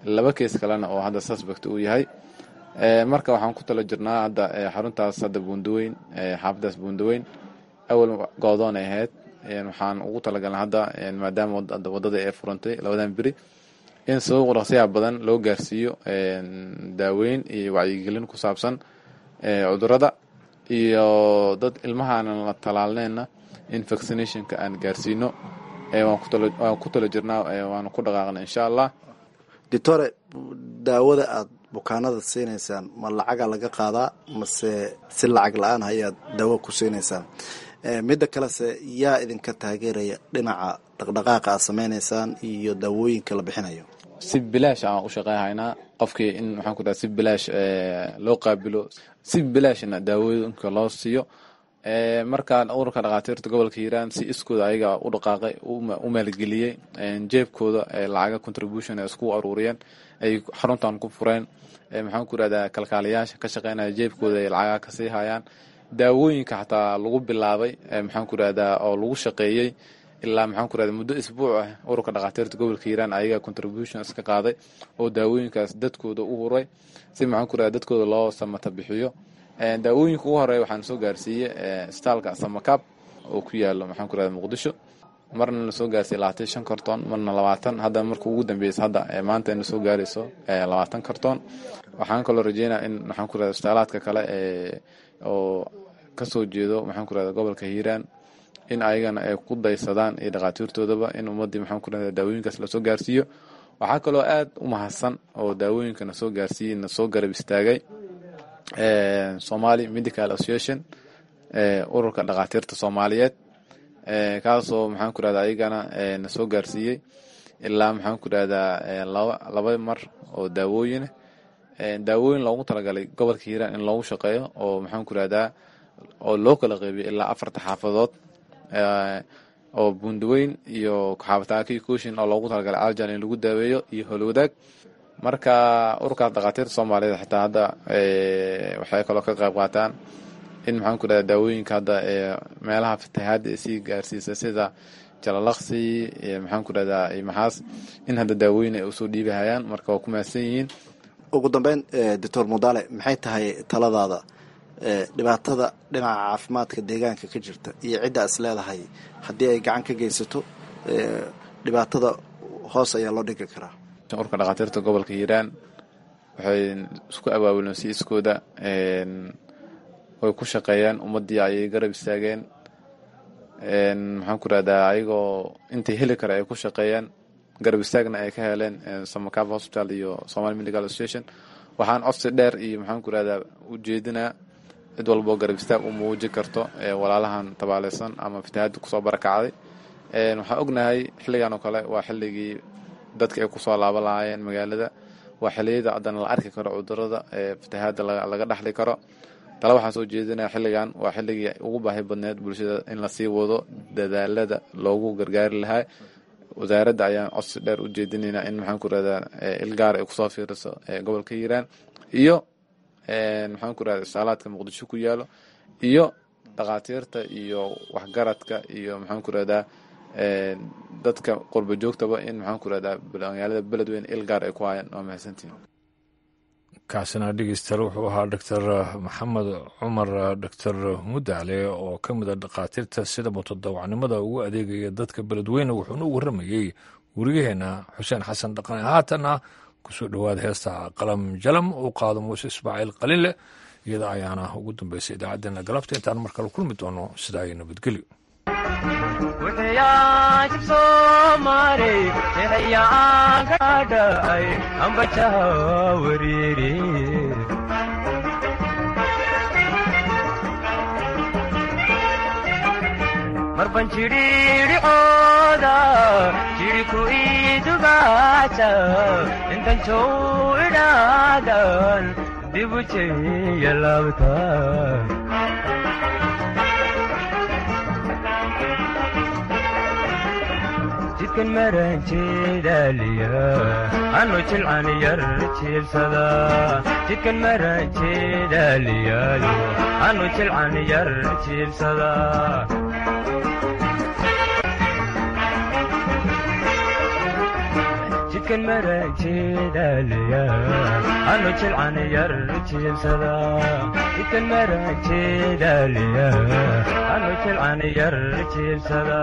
S22: laba kees kalena oo hadda suspect uu yahay marka waxaan ku talo jirnaa hadda xaruntaas hadda buundaweyn xaafadaas buundaweyn awal goodoon ay ahayd waxaan ugu talagalnay hadda maadaama wadada ay furantay labadan beri in sabab raqsiyaha badan loo gaarsiiyo daaweyn iyo wacyigelin ku saabsan cudurada iyo dad ilmahaanan la talaalneenna in vaccinationka aan gaarsiino waan ku talo jirnaa waana ku dhaqaaqna insha allah
S23: doctore daawada aad bukaanada siinaysaan ma lacaga laga qaadaa mase si lacag la-aan ayaad daawo ku siinaysaan midda kalese yaa idinka taageeraya dhinaca dhaqdhaqaaqa aad sameynaysaan iyo daawooyinka la bixinayo
S22: si bilaash aan u shaqeyhaynaa qofkii in maxaan ku dhaha si bilaash loo qaabilo si bilaashna daawooyinka loo siiyo markaan ururka dhakhaatiirta gobolka hiiraan si iskooda ayaga u dhaqaaqay u maalgeliyey jeebkooda lacaga contribution ay isku aruuriyeen ay xaruntan ku fureen maxaan ku irahdaa kalkaaliyaasha ka shaqeynaya jeebkooda ay lacaga kasii hayaan daawooyinka xataa lagu bilaabay maxaan ku irahdaa oo lagu shaqeeyey ilaa maxaan ku irahda muddo isbuuc ah ururka dhakhaatiirta gobolka hiiraan ayaga contribution iska qaaday oo daawooyinkaas dadkooda u huray si maxaan ku irahda dadkooda loo samata bixiyo daawooyinka ugu horeeya waxaan soo gaarsiiyey staalka samakab oo ku yaalo maxaan ku irahda muqdisho marna lasoo gaarsiiyey labaatan shan karton marna labaatan hadda marka ugu dambeysa hadda maanta ina soo gaarayso labaatan karton waxaan kaloo rajeynaya in maxaan ku irahda istaalaadka kale oo kasoo jeedo maxaan ku irahda gobolka hiiraan in ayagana ay ku daysadaan iyo dhakhaatiirtoodaba in ummaddii maxaan ku irahda daawooyinkaas lasoo gaarsiiyo waxaa kaloo aad u mahadsan oo daawooyinka nasoo gaarsiiyey nasoo garab istaagay somali medical association ururka dhakhaatiirta soomaaliyeed kaasoo maxaan ku irahda ayagana na soo gaarsiiyey ilaa maxaan ku irahdaa laba laba mar oo daawooyinah daawooyin loogu talagalay gobolka hiiraan in loogu shaqeeyo oo maxaan ku irahdaa oo loo kala qeybiyo ilaa afarta xaafadood oo buundaweyn iyo xaafataaki kushin oo loogu talagalay aljan in lagu daaweeyo iyo holwadaag marka ururkaas dhakhaatiirta soomaaliyeed xitaa hadda waxay kaloo ka qayb qaataan in maxaan ku irahda daawooyinka hadda meelaha fatahaadda ay sii gaarsiisa sida jalalaqsi iyo maxaan ku irahdaa maxaas in hadda daawooyin ay usoo dhiibahayaan marka waa ku mahadsan yihiin
S23: ugu dambeyn doctor mudale maxay tahay taladaada dhibaatada dhinaca caafimaadka deegaanka ka jirta iyo cidda is leedahay haddii ay gacan ka geysato dhibaatada hoos ayaa loo dhigi karaa
S22: ururka dhakhaatiirta gobolka hiiraan waxay isku abaabuleen si iskooda way ku shaqeeyeen ummaddii ayay garab istaageen maxaan ku irahdaa ayagoo intay heli kara ay ku shaqeeyeen garab istaagna ay ka heleen samakava hospital iyo somali medical association waxaan codsi dheer iyo maxaan ku irahdaa ujeedinaa cid walboo garab istaag u muuji karto walaalahan tabaaleysan ama fatahaadda kusoo barakacday waxaan ognahay xilligan oo kale waa xilligii dadka ay kusoo laaban lahaayeen magaalada waa xiliyada haddana la arki karo cudurada fatahaadda laga dhaxli karo tale waxaan soo jeedinaya xilligan waa xilligii ugu baahi badneed bulshada in lasii wado dadaalada loogu gargaari lahaa wasaaradda ayaan codsi dheer u jeedinaynaa in maxaan ku irahdaa ilgaar ay kusoo fiiriso gobolka hiiraan iyo maxaan ku irahda isaalaadka muqdisho ku yaalo iyo dhakhaatiirta iyo waxgaradka iyo maxaan ku irahdaa dadka qurba joogtaba in maxaan ku irahdaa magaalada beledweyne ilgaar ay ku hayaan waa mahadsantihin
S1: kaasina dhegeystayaal wuxuu ahaa doctor maxamed cumar doctor mudaale oo ka mid a dhakhaatiirta sida mutadawacnimada ugu adeegaya dadka beledweyne wuxuuna u warramayey weriyaheena xuseen xasan dhaqane haatanna kusoo dhowaada heesta qalam jalam uu qaado muuse ismaaciil qalinleh iyada ayaana ugu dambeysay idaacaddeenna galabta intaan mar kale kulmi doono sidaa iyo nabadgelyo
S2: wuxuyaashib soomaaley eexyaan ka dhacay ambajaha wariiri marban jidhiidhicooda jidhiku idugaasa intan jow idhaadan dibu jeya laabta jidkan maran jeedaaliya anu jilcan yar jiibsada jidkan maran jeedaaliyaayo anu jilcan yar jiibsada jidkan maranjeedaliya anu jilcan yar jiibsada jidkan maranjeedaliya anu jilcan yar jiibsada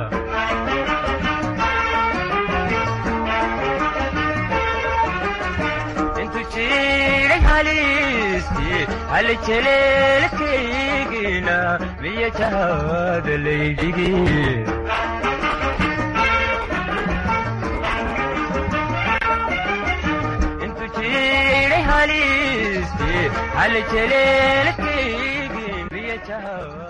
S2: intu jiray haliistii hali jeleelkaygina miya jahada laydhigi hali jeleelkaygii miya jahada